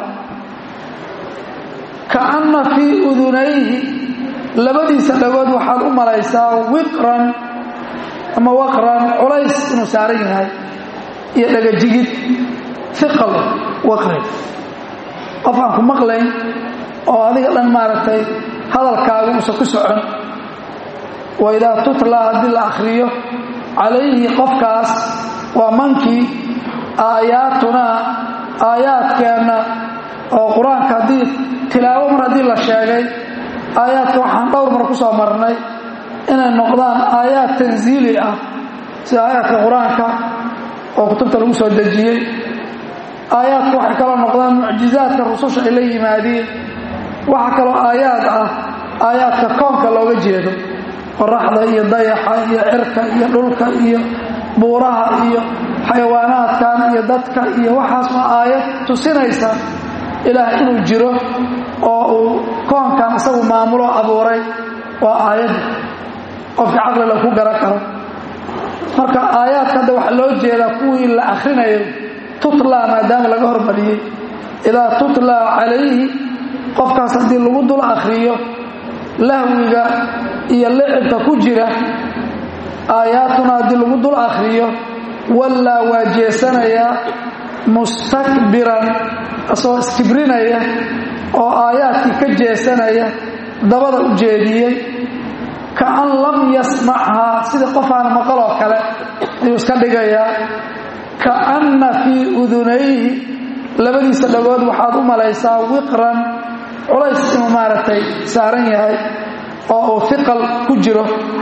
kaanna fii udunayhi labadiisa dhagood waxaad u malaysaa wiqran ama waqran culays inuu saaran yahay iyo dhagajigid iqal waqrin qof aan ku maqlayn oo adiga dhan maaragtay hadalkaagu uusan ku socon waidaa tutlaa haddii la akhriyo calayhi qofkaas waa mankii aayaatunaa aayaadkeenna oo qur-aanka haddii tilaawo mar haddii la sheegay aayaadka waxaan dhowr mar ku soo marnay inay noqdaan aayaad tansiili ah sida aayaadka qur-aanka oo kutubta lagu soo dejiyey aayaadka waxay kaloo noqdaan mucjizaadka rususha ay la yimaadiin waxaa kaloo aayaad ah aayaadka koonka looga jeedo qoraxda iyo dayaxa iyo cirka iyo dhulka iyo buuraha iyo xayawaanaadkan iyo dadka iyo waxaas waa aayad tusinaysa ilaah inuu jiro oo uu koonkan isagu maamulo abuuray waa aayadda qofka caqlila ku garan karo marka aayaadka hadda waxaa loo jeedaa kuwii la akhrinayo tutlaa maadaama laga hormariyey idaa tutlaa calayhi qofkaas haddii lagu dul akhriyo lahwiga iyo licibka ku jira aayaatuna haddii lagu dul akhriyo wallaa waa jeesanayaa mustakbiran asagoo iskibrinaya oo aayaadkii ka jeesanaya dabada u jeediyey kaan lam yasmachaa sida qof aan maqaloo kale ayuu iska dhigayaa kaanna fii udunayhi labadiisa dhagood waxaad u malaysaa wiqran culays inuu maaragtay saaran yahay oo uu iqal ku jiro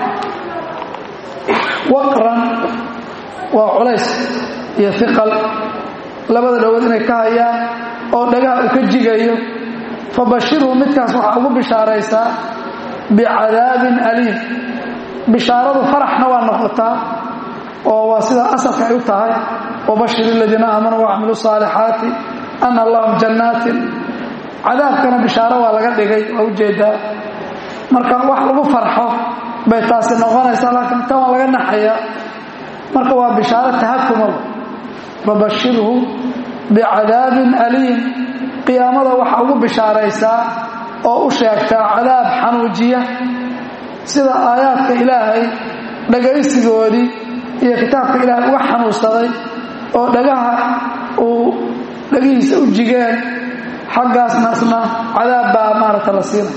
waqran waa culays iyo iqal labada dhagood inay ka hayaan oo dhagaha uu ka jigayo fabashirhu midkaas waxaa ugu bishaaraysaa bicadaabin aliim bishaaradu faraxna waa noqotaa oo waa sida asalka ay u tahay wabashir aladiina aamanuu wacamiluu saalixaati ana lahum jannaatin cadaabkana bishaaro waa laga dhigay waa ujeedaa marka wax lagu farxo bay taasi noqonaysaa laakiin tan waa laga naxaya marka waa bishaaro tahakumaba fabashirhu bicadaabin aliim qiyaamada waxaa ugu bishaaraysaa oo u sheegtaa cadaab xanuujiya sida aayaadka ilaahay dhagaysigoodii iyo kitaabka ilaahay uga xanuunsaday oo dhagaha uu dhagihiisa u jigeen xaggaasnaasna cadaab baa maaragta la siinay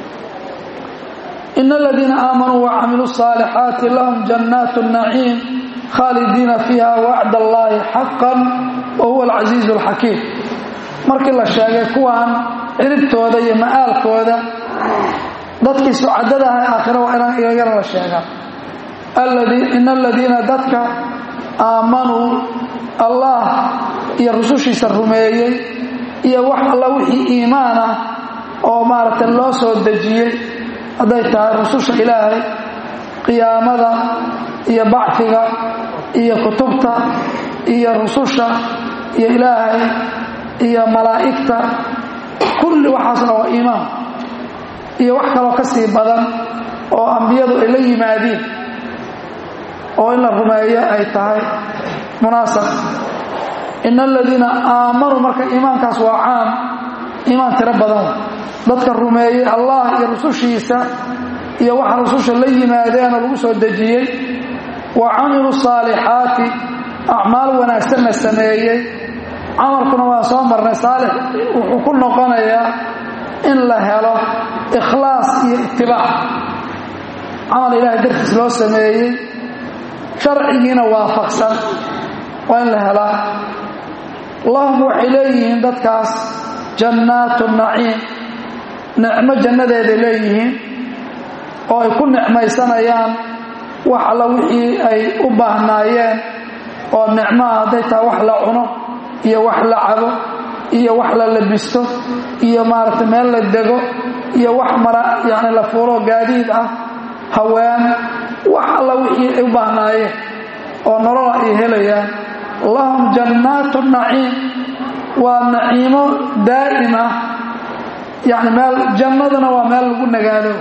ina aladiina aamanuu wacamiluu الصaalixaati lahum jannaat الnaciim khaalidiina fiiha wacd allaahi xaqan wa huwa alcasiizu اlxakiim markii la sheegay kuwan ciribtooda iyo ma'aalkooda dadkii sucadada ahay aakhira waa inaan iyagana la sheegaa ina aladiina dadka aamanuu allah iyo rusushiisa rumeeyey iyo wax alla wixii iimaan ah oo maaragtay loo soo dejiyey hadday tahay rususha ilaahay qiyaamada iyo bacfiga iyo kutubta iyo rususha iyo ilaahay iyo malaa'igta kulli waxaasna waa iimaan iyo wax kaloo ka sii badan oo ambiyadu ay la yimaadiin oo in la rumeeyo ay tahay munaasab ina aladiina aamanuu marka iimaankaas waa caam iimaan tiro badan dadka rumeeyey allah iyo rusushiisa iyo waxa rususha la yimaadeenoo lagu soo dejiyey wa camiluu saalixaati acmaal wanaagsanna sameeyey camalkuna waan soo marnay saalix wuxuu ku noqonayaa in la helo ikhlaas iyo itibaac camal ilaahay dartiis loo sameeyey sharcigiina waafaqsan waa in la helaa lahum waxay leeyihiin dadkaas jannaatu naciim nicmo jannadeeday leeyihiin oo ay ku nicmaysanayaan wax alla wixii ay u baahnaayeen oo nicmaha hadday tahay wax la cuno iyo wax la cabo iyo wax la labisto iyo maaragtay meel la dego iyo wax mara yacni la fuuloo gaadiid ah haween wax alla wixii ay u baahnaayeen oo nolola ay helayaan lahum jannaatu naciim waa naciimo daa'im ah yacni meel jannaduna waa meel lagu nagaado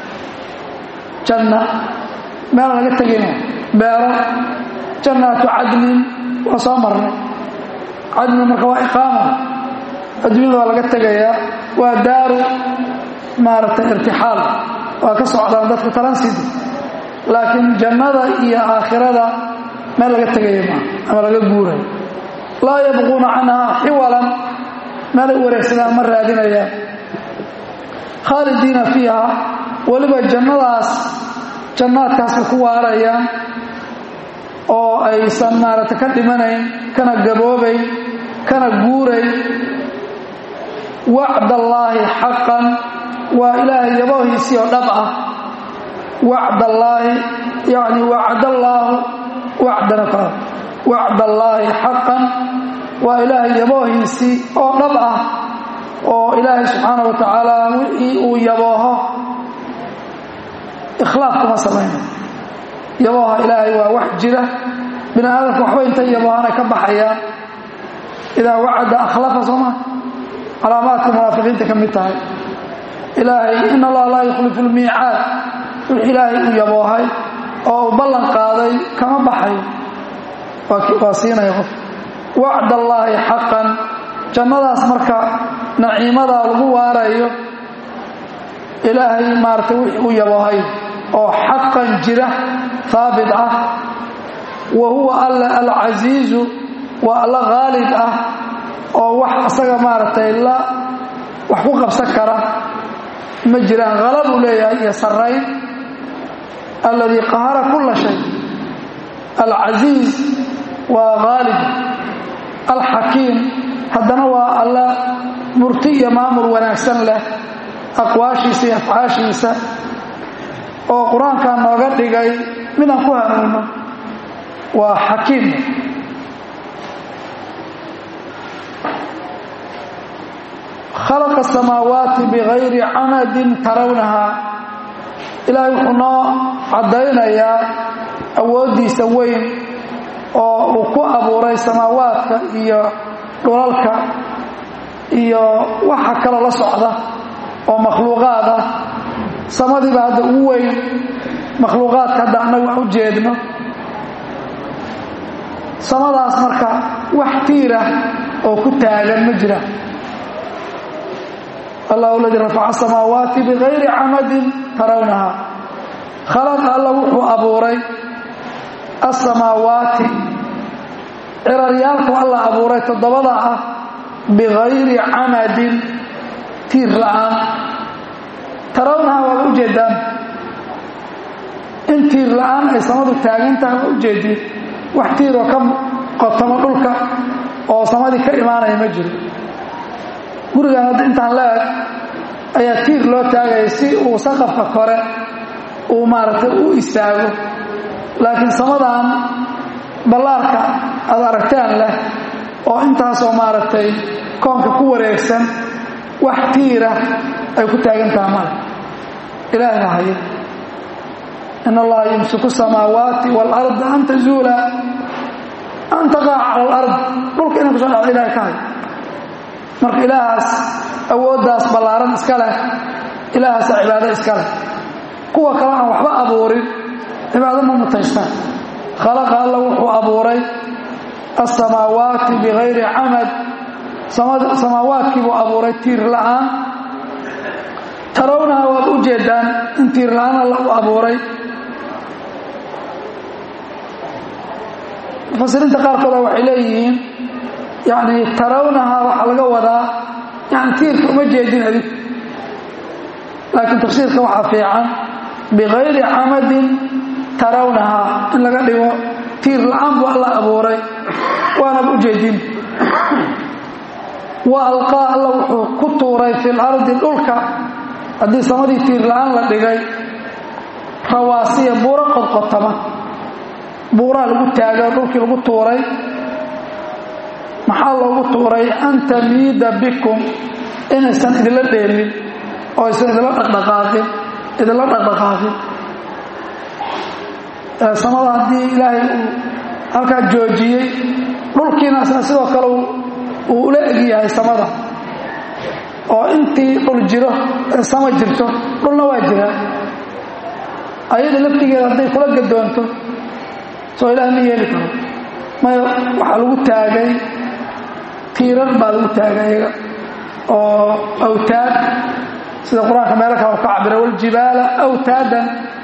janna meel laga tegina beero jannaatu cadnin waa soo marnay cadni marka waa iqaama adduunyada waa laga tegayaa waa daaru maaragtay irtixaal waa ka socdaan dadka talansidi laakiin jannada iyo aakhirada meel laga tegaya maa ama laga guurayo laa yabquuna canhaa xiwalan meelay wareegsadaan ma raadinayaan khaalidiina fiiha weliba jannadaas jannaadkaasay ku waarayaan oo aysan maaragtay ka dhimanayn kana gaboobayn kana guurayn wacdallaahi xaqan waa ilaahay yaboohiisii oo dhab ah wacdallaahi yacni wacdallaahu wacdana ka wacdallaahi xaqan waa ilaahay yaboohiisii oo dhab ah oo ilaahay subxaana wa tacaala wixii uu yabooho ikhlaaf kuma samayna yabooha ilaahay waa wax jira bini aadamka waxba intay yaboohana ka baxayaan idaa wacada akhlafa sooma calaamaadka munaafiqiinta ka mid tahay ilaahay in allaha laa yukhlifu lmiicaad wix ilaahay uu yaboohay oo uu ballan qaaday kama baxayo waa siinaya qof wacd allaahi xaqan jannadaas marka naciimadaa lagu waarayo ilaahay maaragtay wix uu yaboohay oo xaqan jira haabit ah wa huwa alla alcasiizu waa alla khaalib ah oo wax asaga maaragtay la wax ku qabsan kara ma jiraan halabuu leeyahay iyo sarayn alladii qahara kulla shay alcasiiz waa khaalib alxakiim haddana waa alla murti iyo maamul wanaagsan leh aqwaashiisa iyo afcaashiisa oo qur-aankaa nooga dhigay midaan ku hanuuno waa xakiim khalaqa asamaawaati bigayri camadin tarawnahaa ilaahay wuxuu noo caddaynayaa awooddiisa weyn oo uu ku abuuray samaawaadka iyo dhulalka iyo waxa kaloo la socda oo makhluuqaad ah samadiiba hadda ugu weyn makhluuqaadka hadda annagu aan u jeedno samadaas marka wax tiirah oo ku taagan ma jira allah aladii rafaca asamaawaati bigayri camadin tarawnaha khalaqa alla wuxuu abuuray asamaawaati ciraryaalku alla abuuray toddobada ah bigayri camadin tiir la'aan tarawnaha waaba ujeedaan in tiir la'aan ay samadu taagan tahay waa ujeediin wax tiiroo ka qotamo dhulka oo samadii ka imaanaya ma jiro gurigan hadda intaan la-eg ayaa tiir loo taagaya si uu saqafka kore uu maaragtay u istaago laakiin samadan ballaarka aad aragteen leh oo intaasoo maaragtay koonka ku wareegsan wax tiira ay ku taagan taha male ilaahna haya in allaha yumsiku samaawaati waalarda an tazuula an taqaca cala alard dhulka inay kusoo dhacdo ilahay ka hay marka ilaahaas awooddaas ballaaran iska leh ilaahaasa cibaado iska leh kuwa kale aan waxba abuurin cibaado ma mutaystaan khalaqa alla wuxuu abuuray asamaawaati bikayri camad samaawaadkii buu abuuray tiir la'aan tarawnaha waad u jeedaan in tiir la'aan alla u abuuray mufasiriinta qaarkooda waxay leeyihiin yani tarawnaha waxaa laga wadaa yani tiirka uma jeedin adig laakiin tafsiirka waxaa fiican bikayri camadin tarawnaha in laga dhigo tiir la'aan buu alla abuuray waanaba u jeedin wa alqaa alla wuxuu ku tuuray fi lardi dhulka haddii samadii tiir la'aan la dhigay rawaasiya buuro qodqotama buuraa lagu taagay dhulkii lagu tuuray maxaa loogu tuuray an tamiida bikum inaysan idinla dheelin oo aysan idinla dhaqdhaqaaqin idinla dhaqdhaqaaqin samada haddii ilaahay uu halkaa joojiyey dhulkiina isna sidoo kale uu ula egyahay samada oo intii dhul jiro ee sama jirto dhulna waa jiraa ayada laftigeeda hadday kula gadoonto soo ilaah ma yeeli karo maya waxaa lagu taagay tiirar baa lagu taagay iyaga oo awtaad sida qur-aanka meelo kale u ka cabira waljibaala awtaadan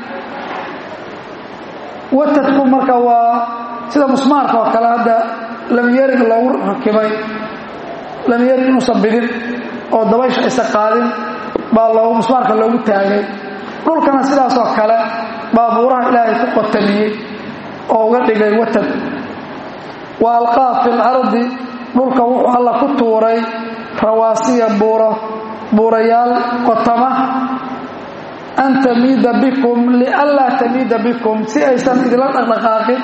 watadku marka waa sida musmaarka oo kale hadda lamyarig loogu rakibay lamyarig inuusan bidin oo dabaysha aysa qaadin baa loogu musmaarka loogu taagay dhulkana sidaasoo kale baa buuraha ilaahay ku qotamiyey oo uga dhigay watad wa alqaa fi lardi dhulka wuxuu alla ku tuuray rawaasiya buuro buurayaal qotama an tamiida bikum lianlaa tamiida bikum si aysan idinla dhaqdhaqaaqin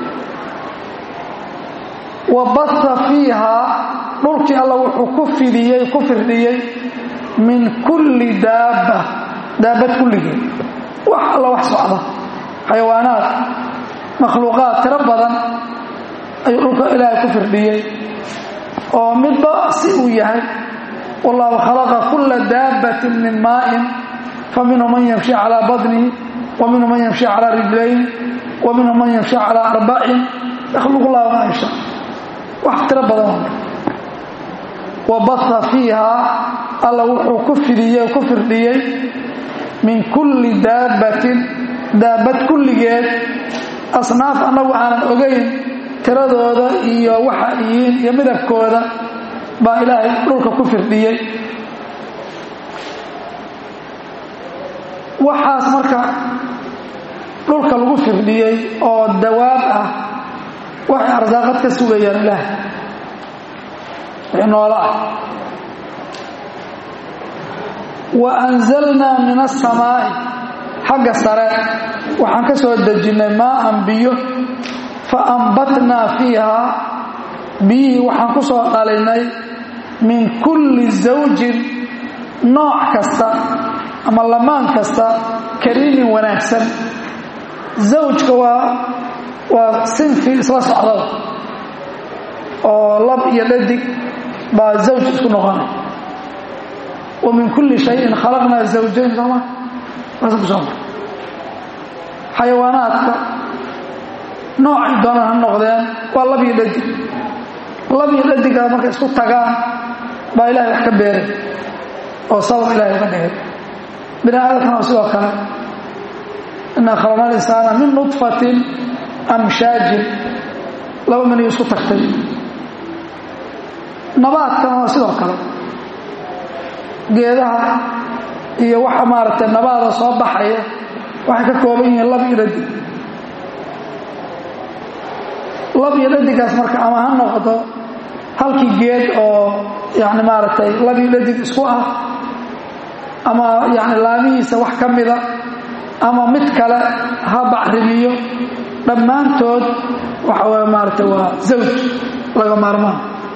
wa baha fiihaa dhulkii alla wuxuu ku fidiyey ku firdhiyey min kulli daabba daabad kulligeed wax alla wax socda xayawaanaad makhluuqaad tiro badan ayuu dhulka ilaahay ku firdhiyey oo midba si uu yahay wallahu khalaqa kulla daabbatin min maa'in fa minhu man yamshi calaa badnihi wa minhu man yamshi calaa rijlayn wa minhu man yamshi calaa arbacin yakhluqu llahu maa yasha wax tiro badan wa baha fiihaa alla wuxuu ku fidiyey ku firdhiyey min kulli daabbatin daabad kulligeed asnaaf annagu aanan ogayn tiradooda iyo waxa yihiin iyo midabkooda baa ilaahay dhulka ku firdhiyey waxaas marka dhulka lagu firdhiyey oo dawaab ah waxay arsaaqad ka sugayaan ilaahay wixii noolo ah wa anzalnaa min asamaa'i xagga sare waxaan ka soo dejinnay maa'an biyo fa ambatnaa fiihaa biyihii waxaan ku soo dhalinay min kulli zawjin nooc kasta ama lamaan kasta kariimin wanaagsan zawjka waa waa sinfi isla socdada oo lab iyo dhadig baa zawj isku noqonay wa min kulli shayin khalaqnaa zawjayn sooma saasa ku soo mar xayawaanaadka noocay doonaan ha noqdeen waa lab iyo dhadig lab iyo dhadigaa markay isku tagaan baa ilahay wax ka beeray oo sabab ilahay uga dhigay bini aadamkana waa sidoo kale inaa khalaqna alinsaana min nudfatin amshaajin laba maniyo isku tagtay nabaadkana waa sidoo kale geedaha iyo waxa maaragtay nabaada soo baxaya waxay ka kooban yihiin lab iyo dhadig lab iyo dhadigaas marka ama ha noqdo halkii geed oo yani maaragtay lab iyo dhadig isku ah ama yani laamihiisa wax ka mida ama mid kale ha bacrimiyo dhammaantood waxa way maaragtay waa zawj laga maarmaan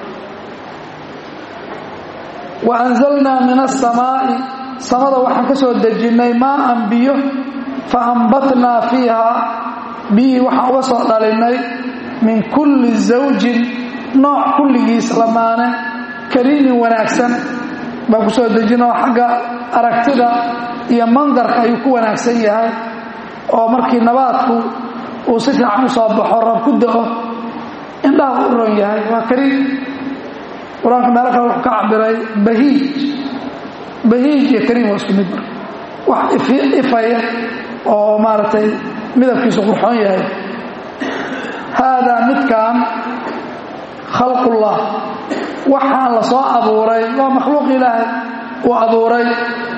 wa anzalnaa min asamaa'i samada waxaan ka soo dejinnay maaan biyo fa ambatnaa fiiha biyihii waxaan uga soo dhalinnay min kulli zawjin nooc kulligiis lamaane kariimin wanaagsan baan ku soo dejinoo xagga aragtida iyo mandarka ayuu ku wanaagsan yahay oo markii nabaadku uu si fiican u soo baxo rab ku da'o indhaha u ron yahay waa kariim qur-aanka meelo kale wuxuu ka cabiray bahiij bahiij iyo kariim waa isku mid wax ifaya oo maaragtay midabkiisu qurxoon yahay haadaa midkan khalqullah waxaan la soo abuuray waa makhluuq ilaahay uu abuuray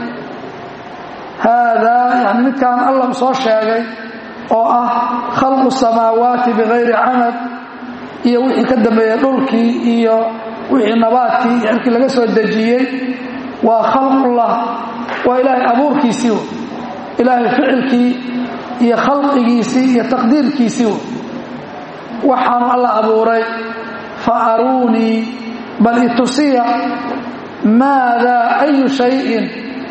haadaa yani midkaan allah soo sheegay oo ah khalqu samaawaati bikayri camad iyo wixii ka dambeeyey dhulkii iyo wixii nabaadkii iyo cirkii laga soo dejiyey waa khalqullah waa ilaahay abuurkiisii w ilaahay ficilkii iyo khalqigiisii iyo taqdiirkiisii w waxaanu alla abuuray fa aruunii bal itusiya maadaa ayu shayin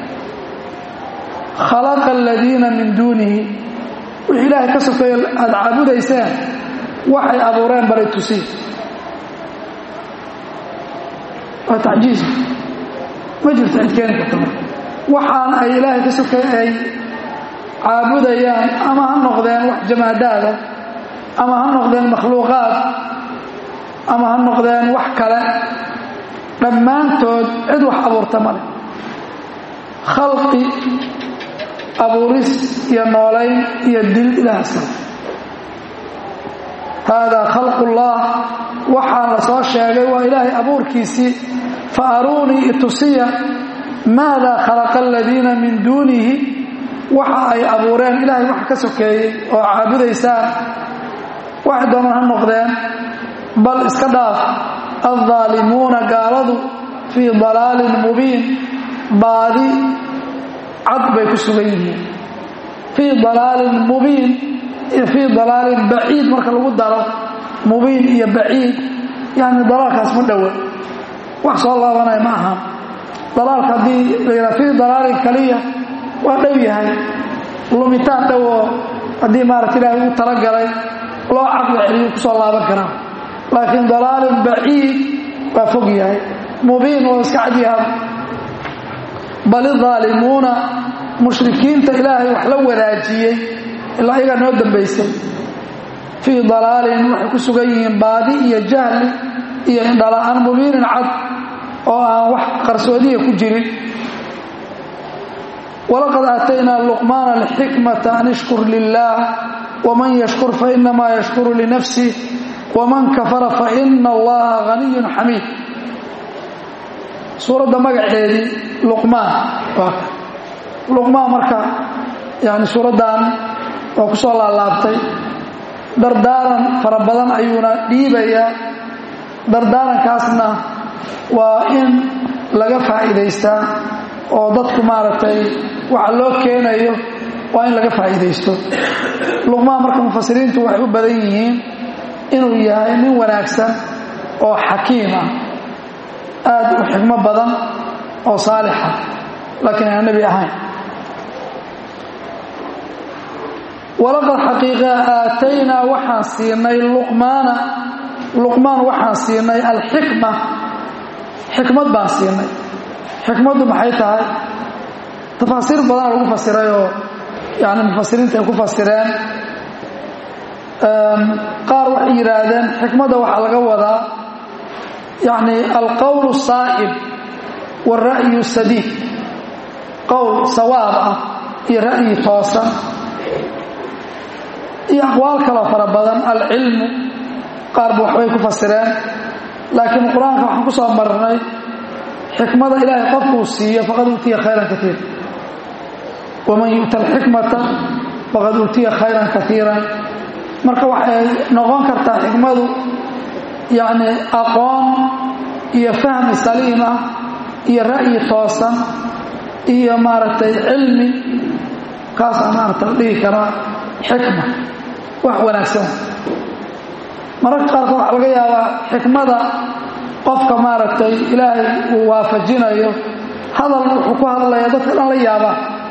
khalaqa aladiina min duunihi wixii ilaahay ka sokeeyo aada caabudayseen waxay abuureen bal itusiya waa tacjiiz ma jirto cid keeni karta marka waxaan ay ilaahay ka sokey ay caabudayaan ama ha noqdeen wax jamaadaada ama ha noqdeen makhluuqaad ama ha noqdeen wax kale dhammaantood cid wax abuurta male khalqi abuuris iyo noolayn iyo dil ilaahasa haadaa khalqullah waxaa la soo sheegay waa ilaahay abuurkiisii fa aruunii itusiya maadaa khalaqa aladiina min duunihi waxa ay abuureen ilaahay wax ka sokeeyey oo caabudaysaan wax dooman ha noqdeen bal iska dhaaf aldaalimuuna gaaladu fii dalaalin mubiin baadi cad bay ku sugan yihiin fii dalaalin mubiin iyo fii dalaalin baciid marka lagu daro mubiin iyo baciid yani dalaalkaas ma dhowa wax soo laabanaya ma ahaan dalaalka haddii la yidhaha fii dalaalin kaliya waa dhow yahay lumitaan dhow oo haddii maarata ilaahay uu talagalay loo caqli celiyo kusoo laaban karaa laakiin dalaalin baciid waa fog yahay mubiin oo iska cadyaha bal idaalimuuna mushrikiinta ilaahay wax la wadaajiyey ilaa ayagaa noo dambaysay fii dalaalin waxay ku sugan yihiin baadi iyo jahli iyo indhala-aan mubiinin cad oo aan wax qarsoodiya ku jirin walaqad aataynaa luqmaana alxikmata an ishkur lilaah waman yashkur fainamaa yashkuru linafsih waman kafara faina allaha haniyun xamiid suuradda magaceedii luqmaan waa ka luqmaan marka yani suuraddan waa ku soo laalaabtay dardaaran fara badan ayuuna dhiibayaa dardaarankaasna waa in laga faa'iidaystaa oo dadku maaragtay waxa loo keenayo waa in laga faa'iidaysto luqmaan marka mufasiriintu waxay u badan yihiin inuu yahay nin wanaagsan oo xakiim ah aad u xigmo badan oo saalixa laakiin aan nebi ahayn walaqad xaqiiqa aataynaa waxaan siinay luqmaana luqmaan waxaan siinay alxikma xikmad baan siinay xikmaddu maxay tahay tafaasiir badan lagu fasiray oo yani mufasiriinta ay ku fasireen qaar waxay yidhaahdeen xikmadda waxaa laga wadaa yani alqowl saa'ib waalra'yu sadiid qowl sawaab ah iyo ra'yi toosan iyo aqwaal kaloo fara badan alcilmu qaarba waxbay ku fasireen laakiin qur-aanka waxaan ku soo marnay xikmada ilaahay qofkuu siiyo faqad uutiya khayran kaiira waman yu'ta alxikmata faqad uutiya khayran kaiiran marka waxay noqon kartaa xikmadu yacni aqoon iyo fahmi saliim ah iyo ra'yi toosan iyo maaragtay cilmi kaasaa maarata la dhihi karaa xikma wax wanaagsan mararka qaarkood waxaa laga yaabaa xikmada qofka maaragtay ilaahay uu waafajinayo hadal wuxuu ku hadlaya dadka dhan la yaabaa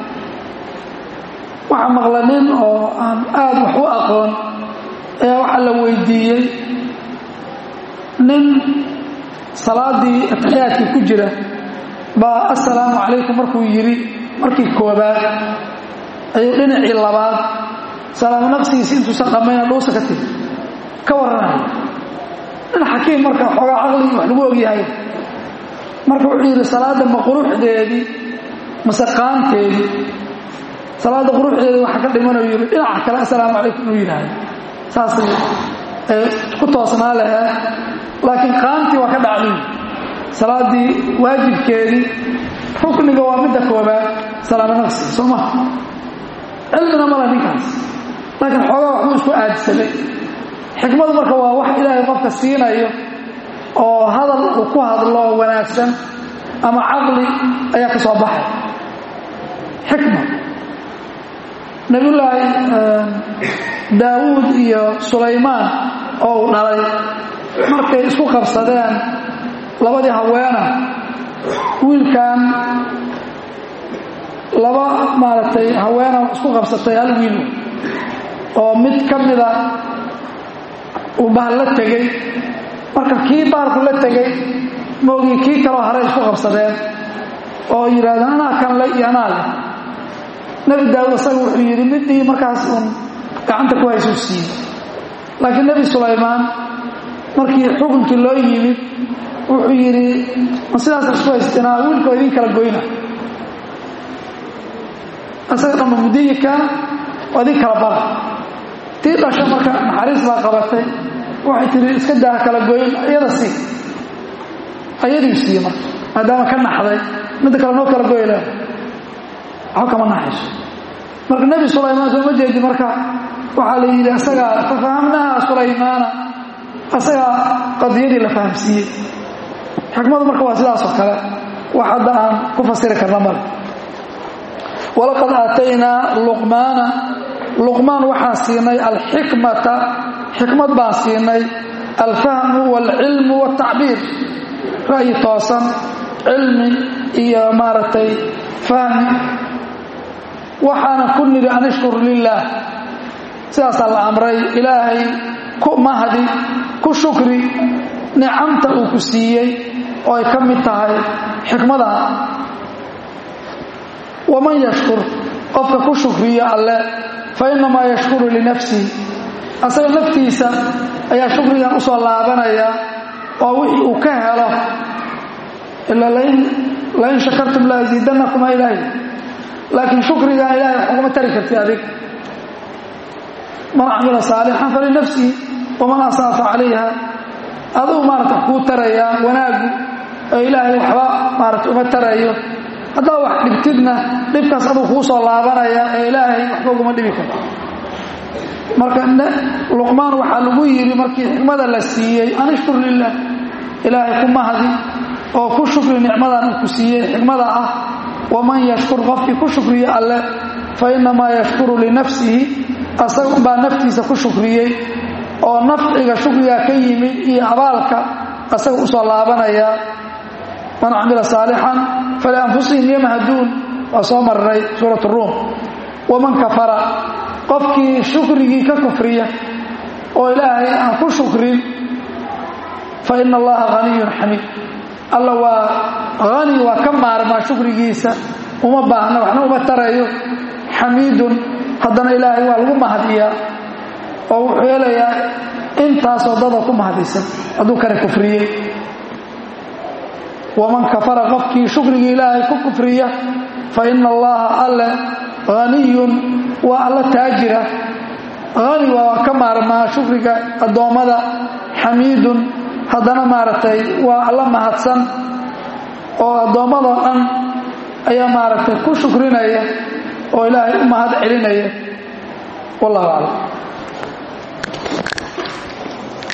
waxaa maqla nin oo aan aada wax u aqoon ayaa waxaa la weydiiyey nin salaadii atixiyaadkii ku jira baa assalaamu calaykum markuu yidhi markii koobaad ayuu dhinacii labaad salaamo naqsigiisi intuusan dhammayna dhuusa ka tiri ka warranaya nin xakiim marka xoogaa caqligii wax lagu ogyahay marka wuxuu yidhi salaadda ma quruxdeedii mase qaanteedii salaadda quruxdeedii waxa ka dhimanuu yidhi dhinaca kale assalaamu calaykum inuu yidhaahdo saasay ku toosnaa lahaa laakiin qaantii waa ka dhacday salaaddii waajibkeedii rukniga waa midda koobaad salaamo naqsi soo maha cilmina mala ninkaas laakiin xoogaa waxbuu isku aadsamay xikmadu marka waa wax ilaahay qofka siinayo oo hadal uu ku hadlo wanaagsan ama caqli ayaa ka soo baxay xikma nebiyullaahi daawuud iyo sulaymaan oo uu dhalay markay isku qabsadeen labadii haweena wiilkan laba maaragtay haweena isku qabsatay hal wiil oo mid ka mida uu bahal la tegey marka kii bahalku la tegey moogii kii kaloo hare isku qabsadeen oo yidhahdeen anaa kan le iyo anaa leh nebi daawud isaga wuxuu yidhi midii markaas uun gacanta ku haysuu siiyey laakiin nebi sulaymaan markii xukunkii loo yimid wuxuu yidhi ma sidaas isku haystinaa wiilkoo idin kala goyna isaga dhanba mudiyika oo idin kala bara tii dhasha marka naxariis baa qabatay waxay tihi iska daa kala goyn iyada sii ayadii siiye marka maadaama ka naxday midda kale noo kala goy leh waxba kama naxayso marka nebi sulaymaan sooma jeedi marka waxaa la yidhi isagaa fafahamnaha sulaymaana isagaa qadiyadii la fahamsiiyey xikmadu marka waa sidaasoo kale wax hadda aan ku fasiri karna male walaqad aataynaa luqmaana luqmaan waxaan siinay alxikmata xikmad baan siinay alfahmu waalcilmu waaltacbiir ra'yi toosan cilmi iyo maaragtay fahmi waxaana ku nidhi an ishkur lilaah sidaasaa la amray ilaahay ku mahdi ku shukri nicamta uu ku siiyey oo ay ka mid tahay xikmada waman yashkur qofka ku shukriya alle fa innamaa yashkuru linafsihi asaga naftiisa ayaa shukrigan u soo laabanaya oo wixii uu ka helo ila lain shakartum la asiidanakuma ilaahi laakiin shukrigan ilahay wax ugama tari karti adig man camila saalixan falinafsihi waman asaafa calayha aduu maarata kuu tarayaa wanaagu oo ilaahay waxba maarata uma tarayo haddaa wax dhibtidna dhibkaas aduu kuu soo laabanaya ee ilaahay waxba uguma dhibi karto marka luqmaan waxaa lagu yidhi markii xikmada la siiyey an ishkur lilah ilaahay ku mahdi oo ku shukri nicmadan uu ku siiyey xikmada ah waman yashkur qofkii ku shukriya alle fa innamaa yashkuru linafsihi asaga baa naftiisa ku shukriyey oo nafciga shukrigaa ka yimid iyo abaalka asaga usoo laabanaya man camila saalixan falianfusihim yamhaduun waa soo marnay suurat ruum waman kafara qofkii shukrigii ka kufriya oo ilaahay aan ku shukrin fa ina allaha haniyun xamiid alla waa hani waa ka maarmaa shukrigiisa uma baahna waxna uma tarayo xamiidun haddana ilaahay waa lagu mahadiyaa oo wuxuu helayaa intaasoo dada ku mahadaysan hadduu kane kufriyey waman kafara qofkii shukrigii ilaahay ku kufriya fa ina allaha alle haniyun waa alla taajira hani waa ka maarmaa shukriga addoommada xamiidun haddana maaragtay waa alla mahadsan oo addoommadoo dhan ayaa maaragtay ku shukrinaya oo ilaahay u mahad celinaya wallahu aclam